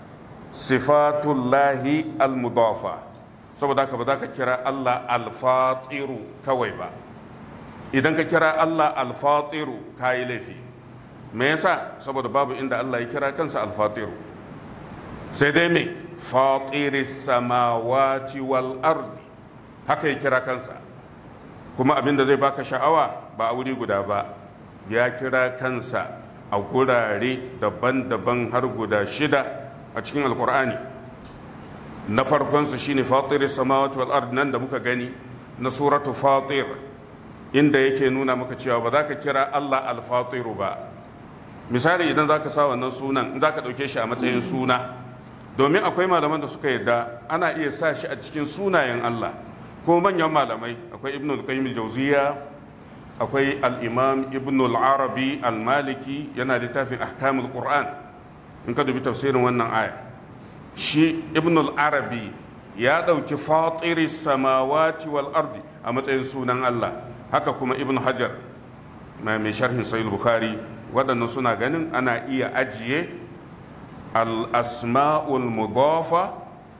sifatullahi al-mudafa saboda haka ba za ka kira Allah al-fatiru kawai ba idan ka kira Allah al-fatiru ka yi laifi me yasa saboda babu inda Allah ya kira kansa al-fatiru sai dai me fatiris samawati wal ardi haka ya kira kansa kuma abin da zai baka sha'awa ba a wuri guda ba ya kira kansa a gurare daban-daban har guda shida a cikin alkur'ani na farkonsu shine fatiris samawati wal ardi nan da muka gani na suratu fatir inda yake nuna maka cewa ba za ka kira Allah al-fatiru ba misali idan za ka sa wannan sunan in za ka ɗauke shi a matsayin suna domin akwai malaman da suka yadda ana iya sa shi a cikin sunayen Allah ko manyan malamai akwai ibn al-qayyim al-jawziya akwai al-imam ibn al-arabi al-maliki yana littafin ahkamul qur'an in ka dubi tafsirin wannan aya shi ibn al-arabi ya dauki fatiri samawati wal ardi a matsayin sunan Allah haka kuma ibn hajar mai sharhin sahih bukhari waɗannan suna ganin ana iya ajiye al-asma'ul mudafa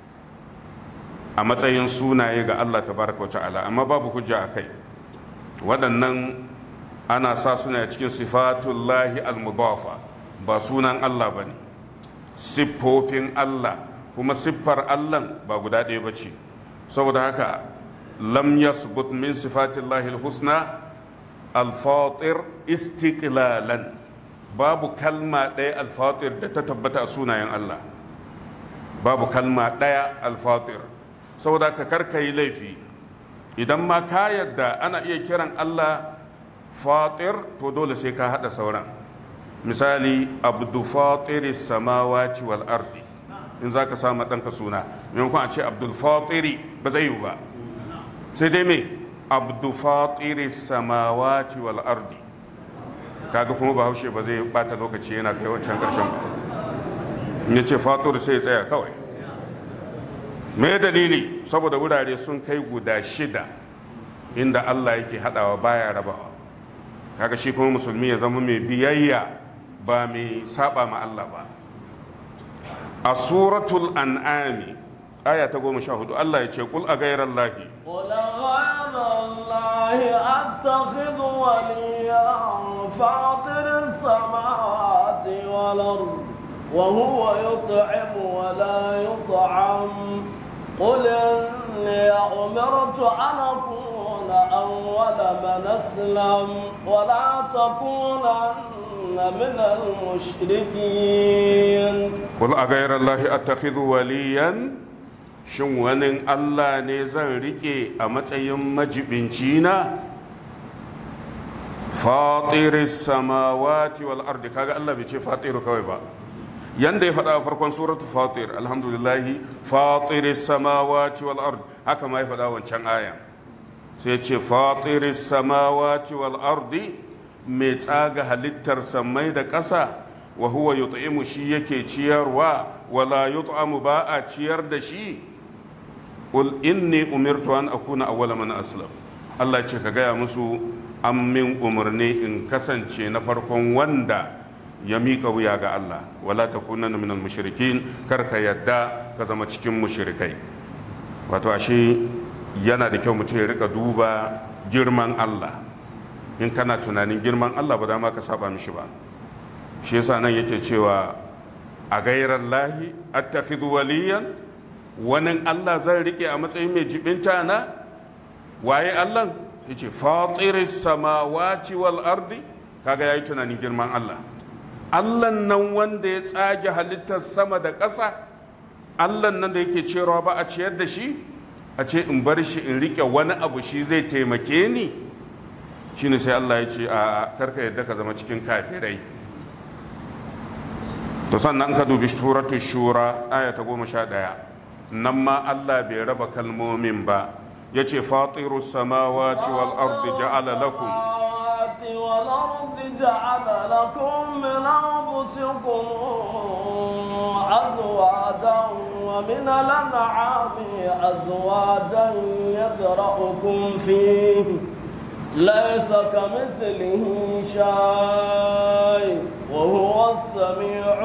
a matsayin sunaye ga Allah tabaraka wa ta'ala amma babu hujja a kai waɗannan ana sa suna cikin sifatullahi al-mudafa ba sunan Allah ba ne siffofin Allah kuma siffar Allah ba guda ɗaya ba ce saboda haka lam yasbut min sifatillahi al-husna al-fatir istiqlalan babu kalma ɗaya al-fatir da ta tabbata a sunayen Allah babu kalma ɗaya al-fatir saboda ka karka yi laifi idan ma ka yadda ana iya kiran Allah fatir to dole sai ka hada sauran misali abdu fatiri samawati wal ardi in za ka sama ɗanka suna maimakon a ce abdul fatiri ba zai yi ba sai dai me abdu fatiri samawati wal ardi kaga kuma bahaushe ba zai bata lokaci yana kai wancan karshen ba in ya ce fatir sai ya tsaya kawai me dalili saboda wurare sun kai guda shida inda Allah yake hadawa baya rabawa kaga shi kuma musulmi ya zama mai biyayya ba mai saba ma Allah ba a suratul an'ami aya ta goma sha hudu Allah ya ce kul a gairar lahi قل غير الله أتخذ وليا فاطر السماوات والأرض وهو يطعم ولا يطعم قل إني أمرت أن أكون أول من أسلم ولا تكونن من المشركين kul a gairar lahi attakhidhu waliyan shin wani Allah ne zan rike a matsayin majibinci na fatiris samawati wal ardi kaga Allah bai ce fatiru kawai ba yanda ya faɗa a farkon suratu fatir alhamdulillahi fatiris samawati wal ard haka ma ya faɗa wancan aya sai ce fatiris samawati wal ardi mai tsaga halittar samai da ƙasa wa huwa yut'imu shi yake ciyarwa wala yut'amu ba a ciyar da shi qul inni umirtu an akuna awwala man aslam Allah ce ka gaya musu an min umarni in kasance na farkon wanda ya miƙa wuya ga Allah wala ta kunan minal mushrikin kar ka yadda ka zama cikin mushrikai wato ashe yana da kyau mutum ya rika duba girman Allah in kana tunanin girman Allah ba da ma ka saba mishi ba shi yasa nan yake cewa a gairar lahi attakhidhu waliyan wani Allah zan rike a matsayin mai jibinta na waye Allah yace fatiris samawati wal ardi kaga yayi tunanin girman Allah Allah nan wanda ya tsage halittar sama da ƙasa Allah nan da yake cewa ba a ciyar da shi a ce in bar shi in rike wani abu shi zai taimake ni shine sai Allah ya ce a karka yadda ka zama cikin kafirai to sannan ka dubi suratul shura aya ta goma sha ɗaya nan ma Allah bai raba kalmomin ba yace fatirus samawati wal ardi ja'ala lakum السماوات والأرض جعل لكم من أنفسكم أزواجا ومن الأنعام أزواجا يذرأكم فيه ليس كمثله شيء وهو السميع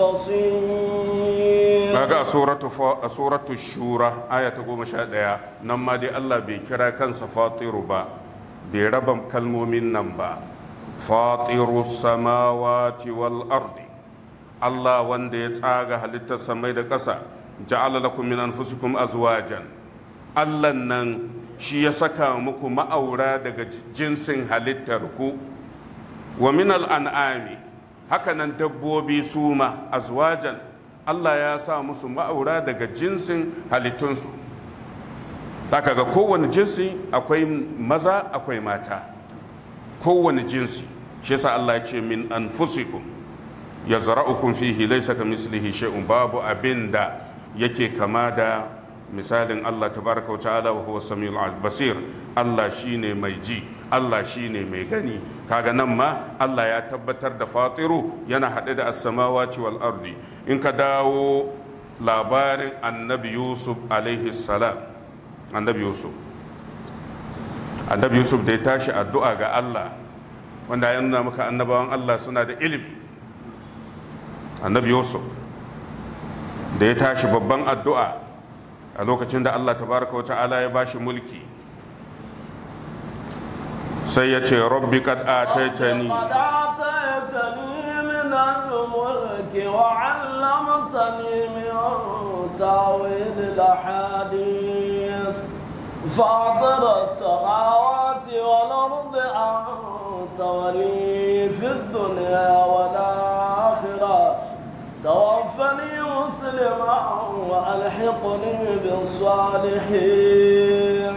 البصير kaga a suratu fa- a suratu shura aya ta goma sha ɗaya nan ma dai Allah bai kira kansa fatiru ba bai raba kalmomin nan ba fatiru samawati wal ardi Allah wanda ya tsaga halittar samai da ƙasa ja'ala lakum min anfusikum azwajan Allah nan shi ya saka muku ma'aura daga jinsin halittar ku wa min al'an'ami hakanan dabbobi su ma azwajan Allah ya sa musu ma'aura daga jinsin halittunsu zaka ga kowane jinsi akwai maza akwai mata kowane jinsi shi yasa Allah ya ce min anfusikum ya zara'ukum fihi laysa kamislihi shay'un babu abinda yake kama da misalin Allah tabaraka wa ta'ala wa huwa samiul basir Allah shine mai ji Allah shine mai gani kaga nan ma Allah ya tabbatar da fatiru yana haɗe da as-samawati wal ardi in ka dawo labarin annabi Yusuf alaihi salam annabi Yusuf annabi Yusuf da ya tashi addu'a ga Allah wanda ya nuna maka annabawan Allah suna da ilimi annabi Yusuf da ya tashi babban addu'a a lokacin da Allah tabaraka wa ta'ala ya bashi mulki sai ya ce rabbi kad ataitani قد آتيتني من الملك وعلمتني من تاويل الأحاديث فاطر السماوات والأرض أنت ولي في الدنيا والآخرة توفني مسلما وألحقني بالصالحين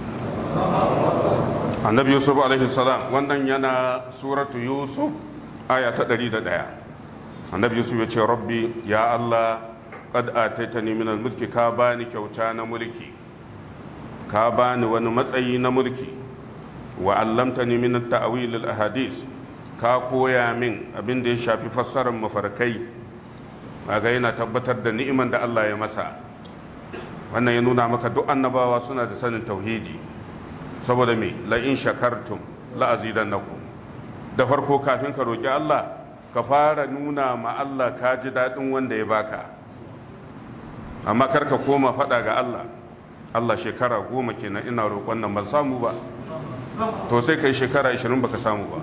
annabi yusuf alaihi salam wannan yana suratu yusuf aya ta 101 annabi yusuf ya ce rabbi ya allah qad ataitani min mulki ka bani kyauta na mulki ka bani wani matsayi na mulki wa allamtani min at-ta'wil al-ahadith ka koya min abin da ya shafi fassarar mafarkai kaga yana tabbatar da ni'iman da Allah ya masa wannan ya nuna maka duk annabawa suna da sanin tauhidi saboda me la in shakartum la azidannakum da farko kafin ka roki Allah ka fara nuna ma Allah ka ji daɗin wanda ya baka amma kar ka koma faɗa ga Allah Allah shekara goma kenan ina roƙon nan ban samu ba to sai kai shekara 20 baka samu ba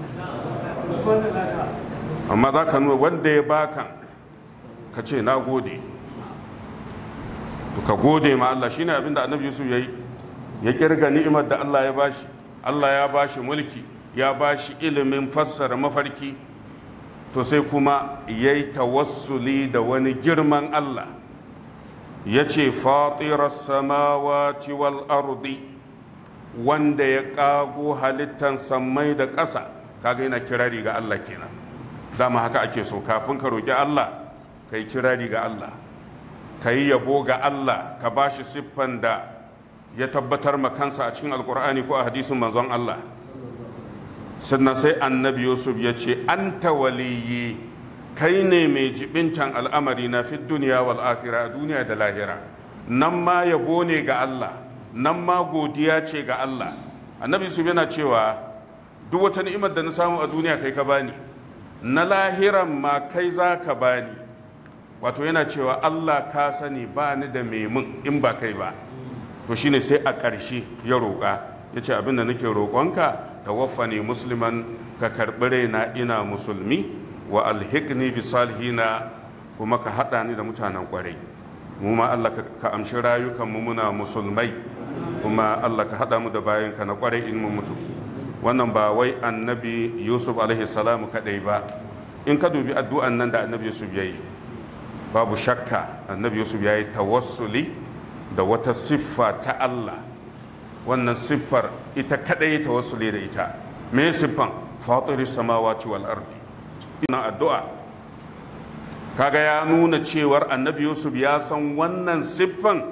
amma za ka nuna wanda ya baka ka ce na gode to ka gode ma Allah shine abinda annabi Yusuf yayi ya kirga ni'imar da Allah ya bashi Allah ya bashi mulki ya bashi ilimin fassara mafarki to sai kuma yayi tawassuli da wani girman Allah ya ce fatirar samawati wal ardi wanda ya kago halittan sammai da ƙasa kaga yana kirari ga Allah kenan dama haka ake so kafin ka roƙi Allah ka yi kirari ga Allah ka yi yabo ga Allah ka ba shi siffan da ya tabbatar ma kansa a cikin alkur'ani ko a hadisin manzon Allah sannan sai annabi yusuf ya ce an waliyi kai ne mai jibincan al'amari na fi duniya wal akhira a duniya da lahira nan ma yabo ne ga Allah nan ma godiya ce ga Allah annabi yusuf yana cewa duk wata ni'imar da na samu a duniya kai ka bani na lahiran ma kai za ka bani wato yana cewa Allah ka sani ba ni da memun in ba kai ba to shine sai a ƙarshe ya roƙa ya ce abinda nake roƙonka tawaffani musliman ka karɓi raina ina musulmi wa alhikni bi salihina kuma ka haɗa ni da mutanen ƙwarai mu ma Allah ka amshi rayukan mu muna musulmai kuma Allah ka haɗa mu da bayanka na ƙwarai in mu mutu wannan ba wai annabi yusuf alaihi salamu kaɗai ba in ka dubi addu'an nan da annabi yusuf ya yi babu shakka annabi yusuf ya yi tawassuli da wata siffa ta Allah wannan siffar ita kadai tawassuli da ita me siffan fatiris samawati wal ardi ina addu'a kaga ya nuna cewar annabi yusuf ya san wannan siffan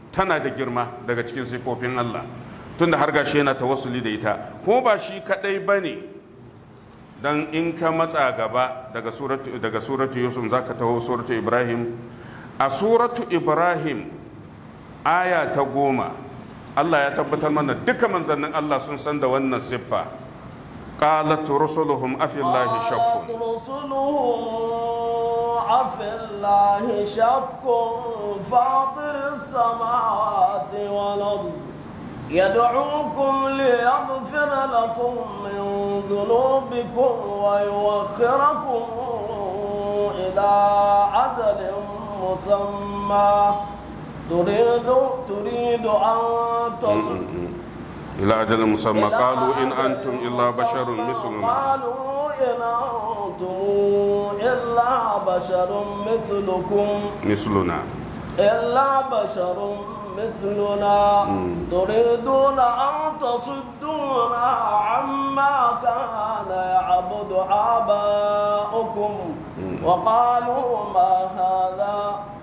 tana da girma daga cikin siffofin Allah tunda har gashi yana tawassuli da ita ko ba shi kadai bane dan in ka matsa gaba daga suratu daga suratu yusuf zaka taho suratu ibrahim a suratu ibrahim aya ta goma Allah ya tabbatar mana duka manzannin Allah sun san da wannan siffa qalat rusuluhum afillahi shakkun قالت رسلهم أفي الله شك فاطر السماوات والأرض يدعوكم ليغفر لكم من ذنوبكم ويوخركم إلى أجل مسمى تريد تريد أن تصل ila ajalin musamma qalu in antum illa basharun misluna قالوا إن أنتم إلا بشر مثلكم misluna إلا بشر مثلنا تريدون أن تصدونا عما كان يعبد آباؤكم وقالوا ما هذا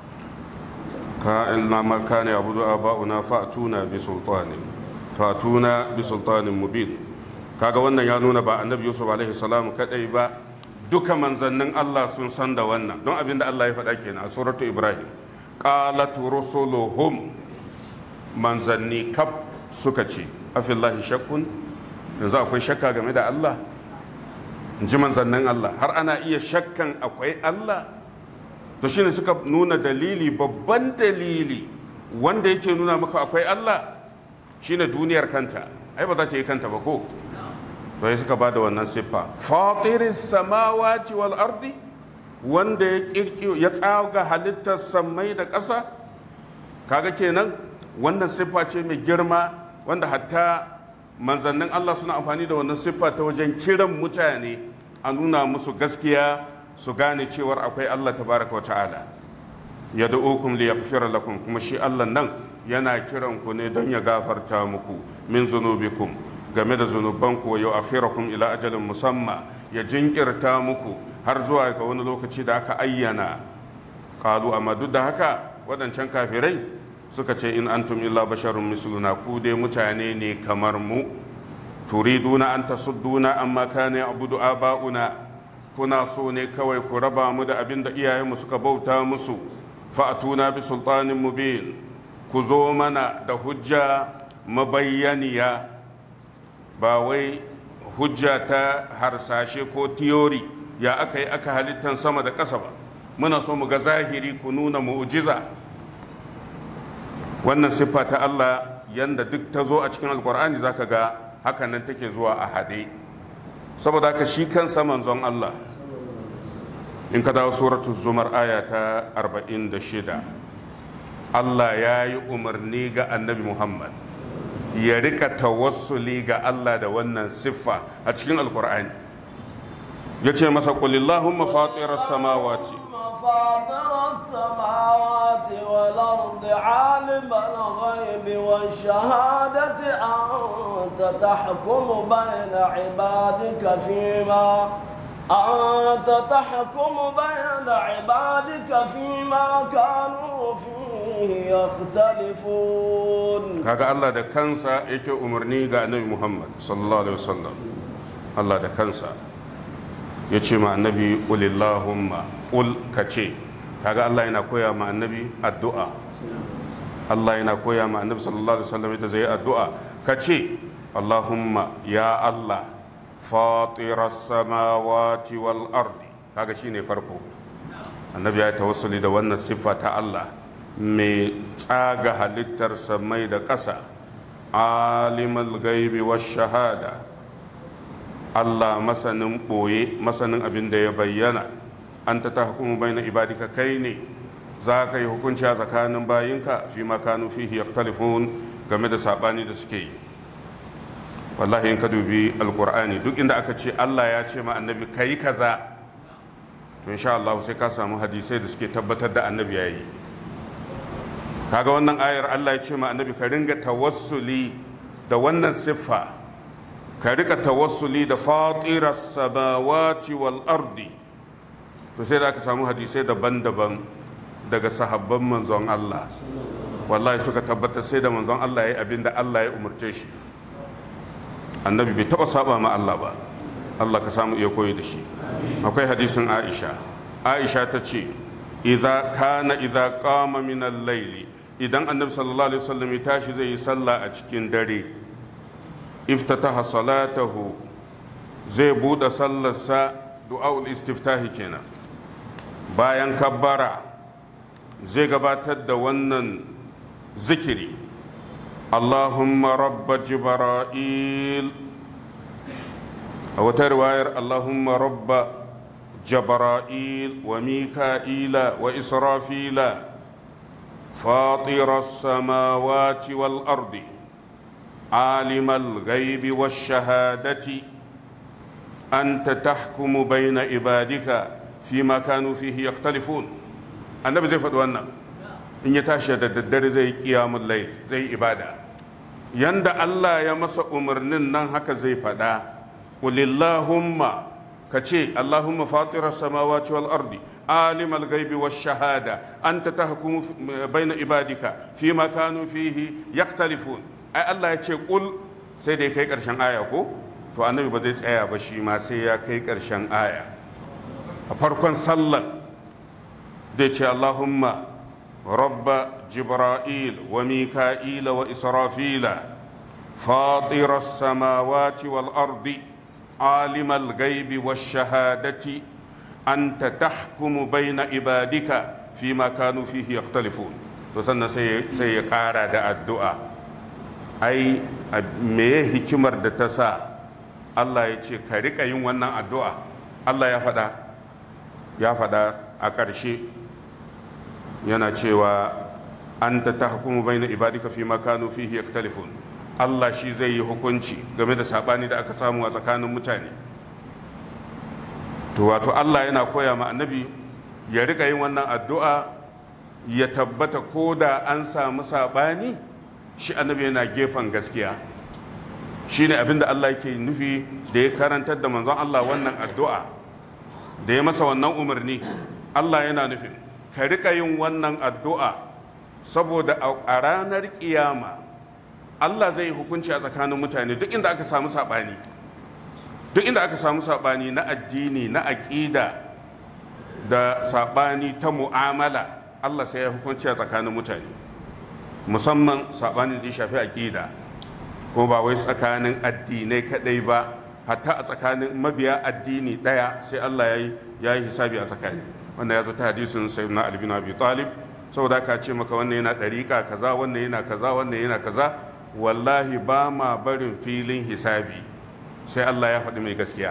كائن ما كان يعبد آباؤنا فأتونا بسلطان فأتونا بسلطان مبين kaga wannan ya nuna ba annabi yusuf alaihi salam kadai ba duka manzannin Allah sun san da wannan don abinda Allah ya faɗa kenan a suratu ibrahim qalat rusuluhum manzanni kaf suka ce afillahi shakkun yanzu akwai shakka game da Allah in ji manzannin Allah har ana iya shakkan akwai Allah to shine suka nuna dalili babban dalili wanda yake nuna maka akwai Allah shine duniyar kanta ai ba za ta yi kanta ba ko to suka ba da wannan siffa fatiris samawati wal ardi wanda ya kirkiyo ya tsaga halittar sammai da ƙasa kaga kenan wannan siffa ce mai girma wanda hatta manzannin Allah suna amfani da wannan siffa ta wajen kiran mutane a nuna musu gaskiya su gane cewar akwai Allah tabaraka wa ta'ala ya da'ukum li yaghfira lakum kuma shi Allah nan yana kiran ku ne don ya gafarta muku min zunubikum game da zunubanku wa yu'akhirakum ila ajalin musamma ya jinkirta muku har zuwa ga wani lokaci da aka ayyana qalu amma duk da haka waɗancan kafirai suka ce in antum illa basharun misluna ku dai mutane ne kamar mu turiduna an tasudduna amma kana ya'budu aba'una kuna so ne kawai ku raba mu da abin da iyayenmu suka bauta musu fa'atuna bi sultanin mubin ku zo mana da hujja mabayyaniya ba wai hujja ta harsashe ko tiyori ya aka yi aka halittan sama da ƙasa ba muna so mu ga zahiri ku nuna mu'jiza wannan siffa ta Allah yanda duk ta zo a cikin alkur'ani zaka ga hakan nan take zuwa a haɗe saboda haka shi kansa manzon Allah in ka dawo suratu zumar aya ta 46 Allah ya yi umarni ga annabi Muhammad ya rika tawassuli ga Allah da wannan siffa a cikin alkur'ani ya ce masa kulillahumma fatirar samawati فاطر السماوات والأرض عالم الغيب والشهادة أنت تحكم بين عبادك فيما أنت تحكم بين عبادك فيما كانوا فيه يختلفون kaga Allah da kansa yake umarni ga annabi Muhammad sallallahu alaihi wasallam Allah da kansa ya ce ma annabi ulillahumma ul ka ce kaga Allah yana koya ma annabi addu'a Allah yana koya ma annabi sallallahu alaihi wasallam yadda zai yi addu'a ka ce Allahumma ya Allah fatiras samawati wal ardi kaga shine farko annabi ya tawassuli da wannan siffa ta Allah mai tsaga halittar samai da ƙasa alimul gaibi wa shahada Allah masanin ɓoye masanin abin da ya bayyana an ta hukumu bai na ibadika kai ne za ka yi hukunci a tsakanin bayinka fi makanu fihi yaktalifun game da saɓani da suke yi wallahi in ka dubi alkur'ani duk inda aka ce Allah ya ce ma annabi ka yi kaza to insha Allah sai ka samu hadisai da suke tabbatar da annabi ya yi kaga wannan ayar Allah ya ce ma annabi ka ringa tawassuli da wannan siffa ka rika tawassuli da fatirar samawati wal ardi to sai da aka samu hadisai daban-daban daga sahabban manzon Allah wallahi suka tabbatar sai da manzon Allah ya yi abin da Allah ya umarce shi annabi bai taba saba ma Allah ba Allah ka samu iya koyi da shi akwai hadisin Aisha Aisha ta ce idza kana idza qama min al-layli idan annabi sallallahu alaihi wasallam ya tashi zai yi sallah a cikin dare iftataha salatahu zai bude sallarsa du'aul istiftahi kenan bayan kabbara zai gabatar da wannan zikiri Allahumma rabba jibra'il a wata riwayar Allahumma rabba jibra'il wa mika'ila wa israfila فاطر السماوات والارض عالم الغيب والشهاده انت تحكم بين عبادك فيما كانوا فيه يختلفون النبي زي فدوانا in ya tashi da daddare zai kiyamun lail zai ibada yanda Allah ya masa umarnin nan haka zai faɗa qulillahumma ka ce Allahumma fatirar samawati wal ardi عالم الغيب والشهادة أنت تحكم بين عبادك فيما كانوا فيه يختلفون أي الله يقول سيدي كي كرشان آية كو to annabi ba zai tsaya ba shi ma sai ya kai ƙarshen aya a farkon sallar zai ce allahumma rabba jibra'il wa mika'ila wa israfila fatira samawati wal ardi alimal gaibi wa shahadati أنت تحكم بين عبادك فيما كانوا فيه يختلفون to sannan sai ya ƙara da addu'a ai meye hikimar da ta sa Allah ya ce ka riƙa yin wannan addu'a Allah ya faɗa ya faɗa a ƙarshe yana cewa an ta ta hukumu bai na ibadika fi makanu fihi yaktalifun Allah shi zai yi hukunci game da saɓani da aka samu a tsakanin mutane to wato Allah yana koya ma annabi ya rika yin wannan addu'a ya tabbata ko da an samu saɓani shi annabi yana gefen gaskiya shi ne abinda Allah yake nufi da ya karantar da manzon Allah wannan addu'a da ya masa wannan umarni Allah yana nufin ka rika yin wannan addu'a saboda a ranar kiyama Allah zai hukunci a tsakanin mutane duk inda aka samu saɓani duk inda aka samu saɓani na addini na aƙida da saɓani ta mu'amala allah sai ya hukunci a tsakanin mutane musamman saɓani da ya shafi aƙida ko ba wai tsakanin addinai kaɗai ba hatta a tsakanin mabiya addini ɗaya sai allah ya yi hisabi a tsakani wanda ya zo ta hadisin sayyidina ali bin abi talib saboda ka ce maka wannan yana ɗariƙa kaza wannan yana kaza wannan yana kaza wallahi ba ma barin filin hisabi sai Allah ya faɗi mai gaskiya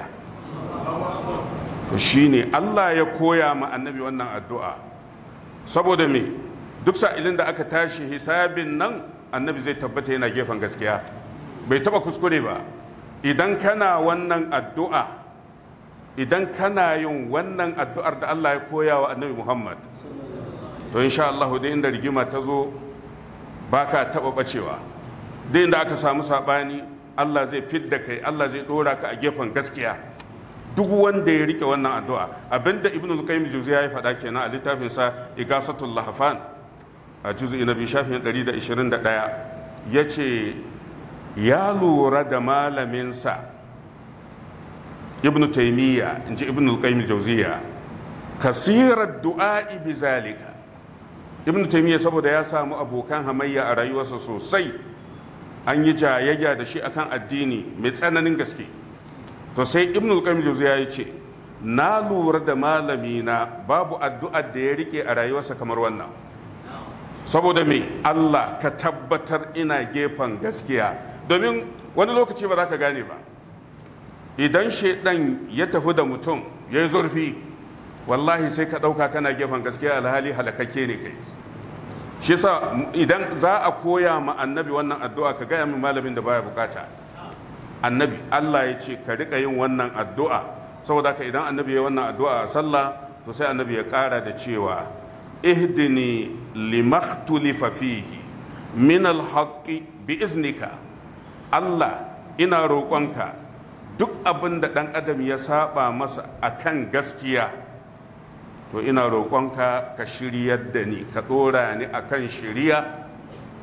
to shine Allah ya koya ma annabi wannan addu'a saboda me duk sa'ilin da aka tashi hisabin nan annabi zai tabbata yana gefen gaskiya bai taba kuskure ba idan kana wannan addu'a idan kana yin wannan addu'ar da Allah ya koya wa annabi Muhammad to insha Allah da inda rigima ta zo baka taba bacewa da inda aka samu sabani Allah zai fidda kai Allah zai dora ka a gefen gaskiya duk wanda ya rike wannan addu'a abinda ibn al-qayyim juziyya ya faɗa kenan a littafin sa igasatul lahfan a juz'i na biyu shafin 121 yace ya lura da malamin sa ibn taymiya inji ibn al-qayyim juziyya kasirar du'a'i bi zalika ibn taymiya saboda ya samu abokan hamayya a rayuwarsa sosai an yi jayayya da shi akan addini mai tsananin gaske to sai ibn al-qayyim jawziya ya ce na lura da malami na babu addu'ar da ya rike a rayuwarsa kamar wannan saboda me Allah ka tabbatar ina gefen gaskiya domin wani lokaci ba za ka gane ba idan shaidan ya tafi da mutum ya yi zurfi wallahi sai ka ɗauka kana gefen gaskiya alhali halakakke ne kai shi yasa idan za a koya ma annabi wannan addu'a ka gaya min malamin da baya bukata annabi Allah ya ce ka rika yin wannan addu'a saboda ka idan annabi ya wannan addu'a a sallah to sai annabi ya kara da cewa ihdini limakhtulifa fihi min alhaqqi bi iznika Allah ina roƙonka duk abin da ɗan adam ya saba masa akan gaskiya to ina roƙonka ka shiryar da ni ka ɗora ni akan shiriya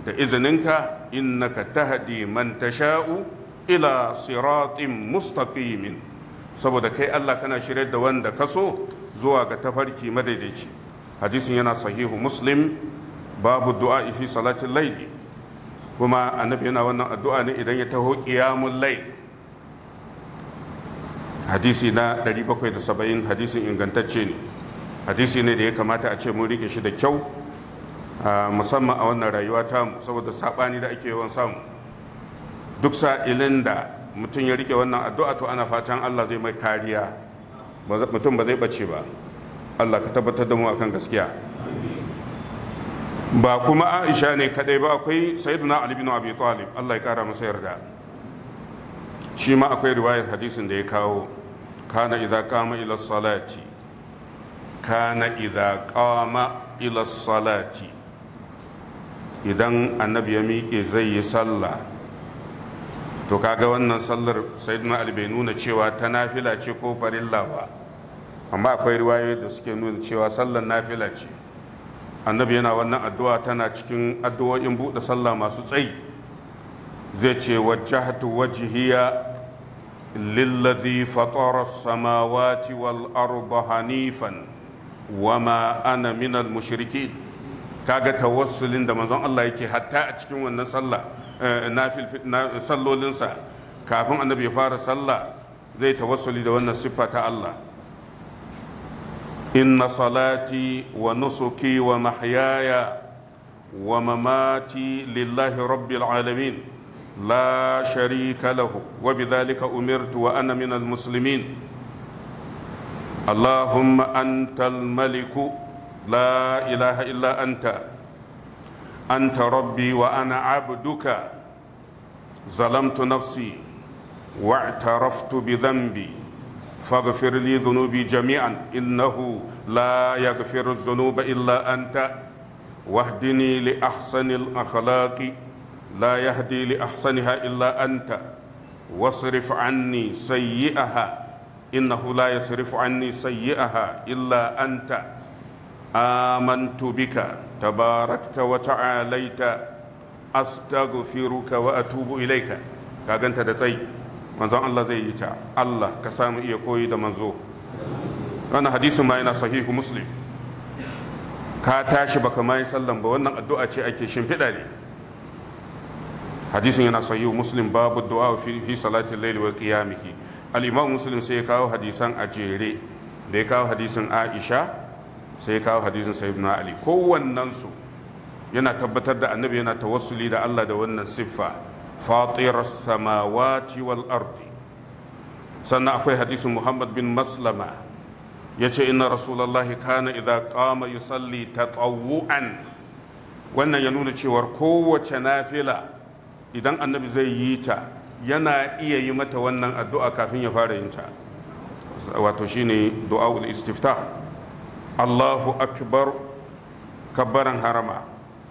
da izininka innaka tahdi man tasha'u ila siratin mustaqimin saboda kai Allah kana shirye da wanda ka so zuwa ga tafarki madaidaici hadisin yana sahihu muslim babu du'a fi salatin laili kuma annabi yana wannan addu'a ne idan ya taho qiyamul layl hadisi na 770 hadisin ingantacce ne hadisi ne da ya kamata a ce mun rike shi da kyau musamman a wannan rayuwa tamu saboda sabani da ake yawan samu duk sa'ilin da mutum ya rike wannan addu'a to ana fatan Allah zai mai kariya mutum ba zai bace ba Allah ka tabbatar da mu akan gaskiya ba kuma Aisha ne kadai ba akwai Sayyiduna Ali bin Abi Talib Allah ya kara masa yarda shi ma akwai riwayar hadisin da ya kawo kana idza qama ila salati kana idza qama ila salati idan annabi ya miƙe zai yi sallah to kaga wannan sallar sayyidina ali bai nuna cewa ta nafila ce ko farilla ba amma akwai riwayoyi da suke nuna cewa sallar nafila ce annabi yana wannan addu'a tana cikin addu'o'in buɗe sallah masu tsayi zai ce wajjahtu wajhiya للذي فطر السماوات والأرض حنيفا وما أنا من المشركين kaga tawassulin da manzon Allah yake hatta a cikin wannan sallah na sallolinsa kafin annabi ya fara sallah zai tawassuli da wannan siffa ta Allah inna salati wa nusuki wa mahyaya wa mamati lillahi rabbil alamin لا شريك له وبذلك أمرت وأنا من المسلمين اللهم أنت الملك لا إله إلا أنت أنت ربي وأنا عبدك ظلمت نفسي واعترفت بذنبي فاغفر لي ذنوبي جميعا إنه لا يغفر الذنوب إلا أنت واهدني لأحسن الأخلاق لا يهدي لأحسنها إلا أنت واصرف عني سيئها إنه لا يصرف عني سيئها إلا أنت آمنت بك تباركت وتعاليت أستغفرك وأتوب إليك كاغنت دتسي manzon Allah zai yi ta Allah ka samu iya koyi da manzo wannan hadisin ma yana sahihu muslim ka tashi baka ma yi sallan ba wannan addu'a ce ake shimfiɗa ne hadisin yana sahihu muslim babu du'a fi fi salatin layli wa qiyamihi al-imam muslim sai ya kawo hadisan a jere da ya kawo hadisin Aisha sai ya kawo hadisin sayyidina Ali kowannen su yana tabbatar da annabi yana tawassuli da Allah da wannan siffa fatir samawati wal ardi sannan akwai hadisin Muhammad bin Maslama yace inna rasulullahi kana idza qama yusalli tatawwu'an wannan ya nuna cewar kowace nafila idan annabi zai yi ta yana iya yi mata wannan addu'a kafin ya fara yin ta wato shine du'a'ul istiftah Allahu akbar kabbaran harama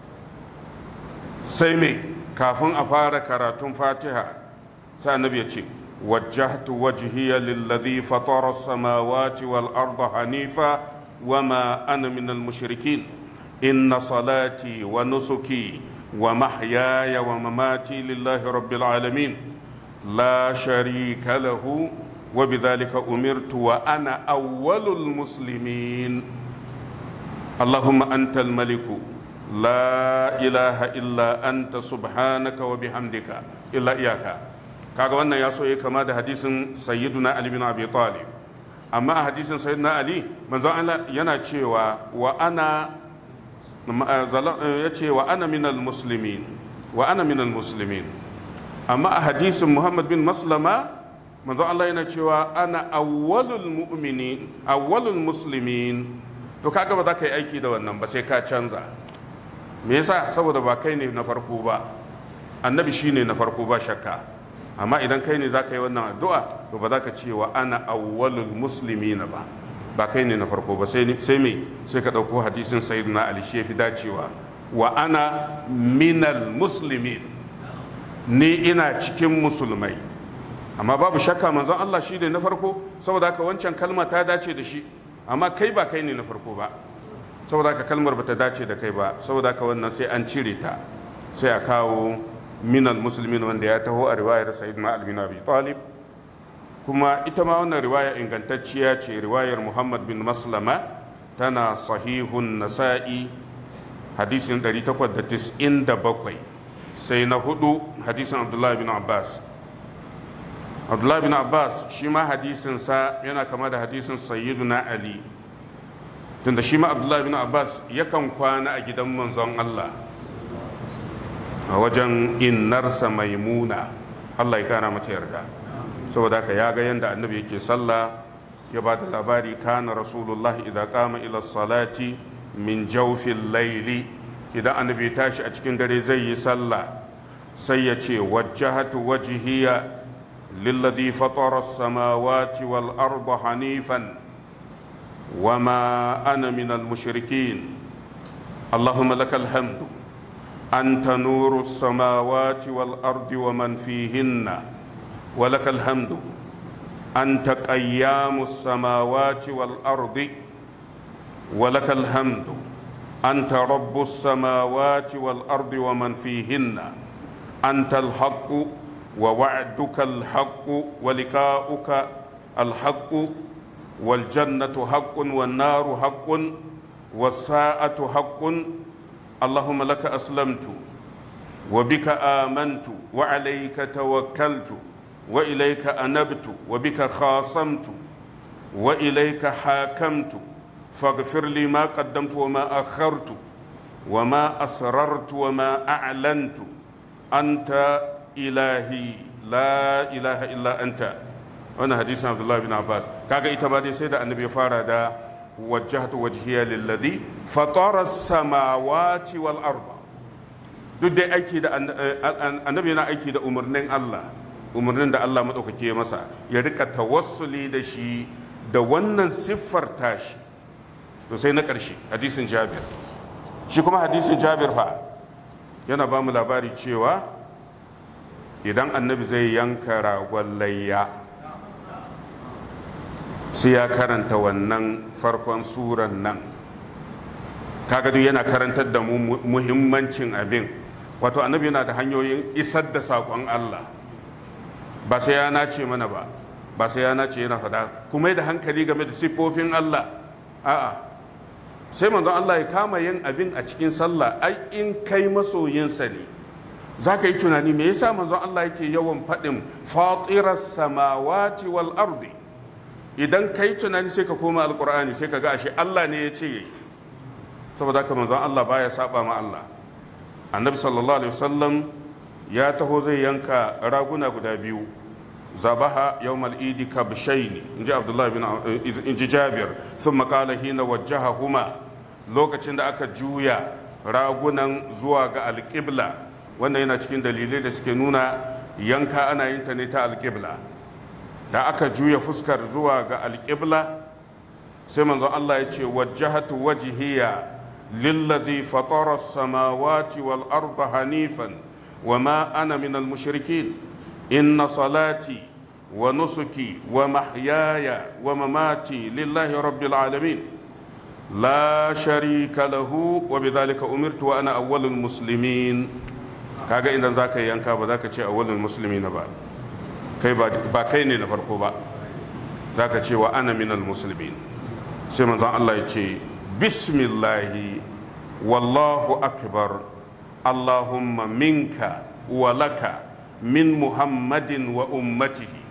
sai me kafin a fara karatun fatiha sai annabi ya ce wajjahtu wajhiya lilladhi fatara as-samawati wal arda hanifa wama ana minal mushrikin inna salati wa nusuki ومحياي ومماتي لله رب العالمين لا شريك له وبذلك امرت وانا اول المسلمين اللهم انت الملك لا اله الا انت سبحانك وبحمدك الا اياك kaga wannan ya so ya kama da hadisin sayyiduna ali bin abi talib amma a hadisin sayyiduna ali manzon Allah yana cewa wa ana ya ce wa ana minal muslimin wa ana minal muslimin amma a hadisin muhammad bin maslama manzo Allah yana cewa ana awwalul mu'minin awwalul muslimin to kaga ba za ka yi aiki da wannan ba sai ka canza me yasa saboda ba kai ne na farko ba annabi shine na farko ba shakka amma idan kai ne za ka yi wannan addu'a to ba za ka ce wa ana awwalul muslimina ba ba kai ne na farko ba sai me sai ka ɗauko hadisin sayyidina ali shi fi dacewa wa ana minal muslimin ni ina cikin musulmai amma babu shakka manzon Allah shi ne na farko saboda haka wancan kalma ta dace da shi amma kai ba kai ne na farko ba saboda haka kalmar ba ta dace da kai ba saboda haka wannan sai an cire ta sai a kawo minal musulmin wanda ya taho a riwayar sayyidina ali bin abi talib kuma ita ma wannan riwaya ingantacciya ce riwayar muhammad bin maslama tana sahihun nasa'i hadisin 897 sai na hudu hadisin abdullahi bin abbas abdullahi bin abbas shi ma hadisinsa yana kama da hadisin sayyiduna ali tunda shi ma abdullahi bin abbas yakan kwana a gidan manzon allah a wajen innarsa maimuna allah ya kara mata yarda saboda haka ya ga yadda annabi yake sallah ya ba da labari kana rasulullah idan kama ila salati min jaufin laili idan annabi tashi a cikin dare zai yi sallah sai ya ce wajjahatu wajhiya للذي فطر السماوات والأرض حنيفا وما أنا من المشركين اللهم لك الحمد أنت نور السماوات والأرض ومن فيهن ولك الحمد أنت قيام السماوات والأرض ولك الحمد أنت رب السماوات والأرض ومن فيهن أنت الحق ووعدك الحق ولقاؤك الحق والجنة حق والنار حق والساعة حق اللهم لك أسلمت وبك آمنت وعليك توكلت وإليك أنبت وبك خاصمت وإليك حاكمت فاغفر لي ما قدمت وما أخرت وما أسررت وما أعلنت أنت ilahi la ilaha illa anta wannan hadisin abdullahi bin abbas kaga ita ma dai sai da annabi ya fara da wajjahtu wajhiya lilladhi fatara samawati wal arda duk dai aiki da annabi yana aiki da umarnin Allah umarnin da Allah madaukake masa ya rika tawassuli da shi da wannan siffar tashi to sai na ƙarshe hadisin jabir shi kuma hadisin jabir fa yana ba mu labari cewa idan annabi zai yanka ragon layya sai ya karanta wannan farkon suran nan kaga duk yana karantar da mu muhimmancin abin wato annabi yana da hanyoyin isar da saƙon Allah ba sai ya nace mana ba ba sai ya nace yana faɗa kuma da hankali game da siffofin Allah a'a sai manzon Allah ya kama yin abin a cikin sallah ai in kai masoyinsa ne za ka yi tunani me yasa manzon Allah yake yawan faɗin fatirar samawati wal ardi idan ka yi tunani sai ka koma alkur'ani sai ka ga ashe Allah ne ya ce yayi saboda haka manzon Allah baya saba ma Allah annabi sallallahu alaihi wasallam ya taho zai yanka raguna guda biyu zabaha yawmal idi kabshaini inji abdullahi bin inji jabir thumma qala hina wajjahahuma lokacin da aka juya ragunan zuwa ga alqibla wannan yana cikin dalilai da suke nuna yanka ana yin ta ne ta alqibla da aka juya fuskar zuwa ga alqibla sai manzon Allah ya ce wajjahatu wajhiya للذي فطر السماوات والأرض حنيفا وما أنا من المشركين إن صلاتي ونسكي ومحياي ومماتي لله رب العالمين لا شريك له وبذلك أمرت وأنا أول المسلمين kaga idan za ka yi yanka ba za ka ce awalin musulmi na ba kai ba kai ne na farko ba za ka ce wa ana minal musulmin sai manzon Allah ya ce bismillahi wallahu akbar allahumma minka wa laka min muhammadin wa ummatihi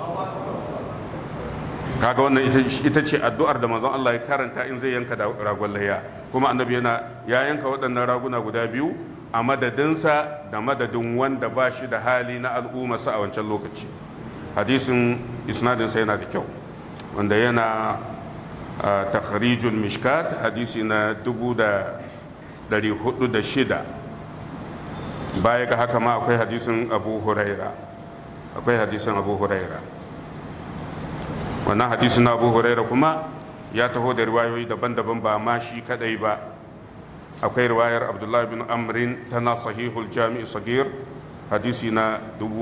kaga wannan ita ce addu'ar da manzon Allah ya karanta in zai yanka ragon layya kuma annabi yana ya yanka waɗannan raguna guda biyu a madadinsa da madadin wanda ba shi da hali na al'ummarsa a wancan lokaci hadisin isnadinsa yana da kyau wanda yana takharijul mishkat hadisi na dubu da dari hudu da shida baya ga haka ma akwai hadisin abu huraira akwai hadisin abu huraira wannan hadisin abu huraira kuma ya taho da riwayoyi daban-daban ba ma shi kadai ba akwai riwayar abdullahi bin amrin tana sahihul jami'i sagir hadisi na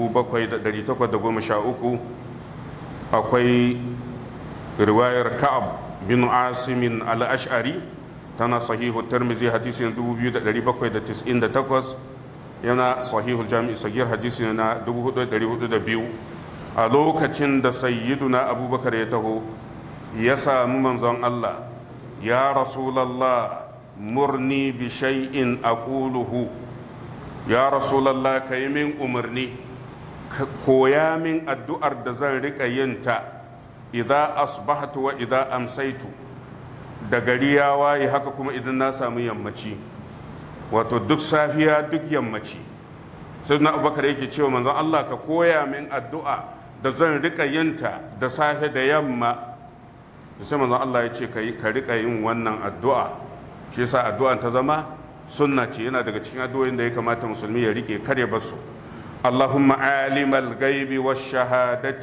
7813 akwai riwayar ka'ab bin asimin al-ash'ari tana sahihu tarmizi hadisin 2798 yana sahihul jami'i sagir hadisi na 4402 a lokacin da sayyiduna abubakar ya taho ya sami manzon Allah ya rasulallah murni bi shay'in aquluhu ya rasulallah ka yi min umarni ka koya min addu'ar da zan riƙa yinta idan asbahtu wa idan amsaitu da gari ya waye haka kuma idan na samu yammaci wato duk safiya duk yammaci sai na abubakar yake cewa manzon Allah ka koya min addu'a da zan riƙa yinta da safe da yamma da sai manzon Allah ya ce ka riƙa yin wannan addu'a shi yasa addu'an ta zama sunna ce yana daga cikin addu'o'in da ya kamata musulmi ya rike kare basu اللهم عالم الغيب والشهادة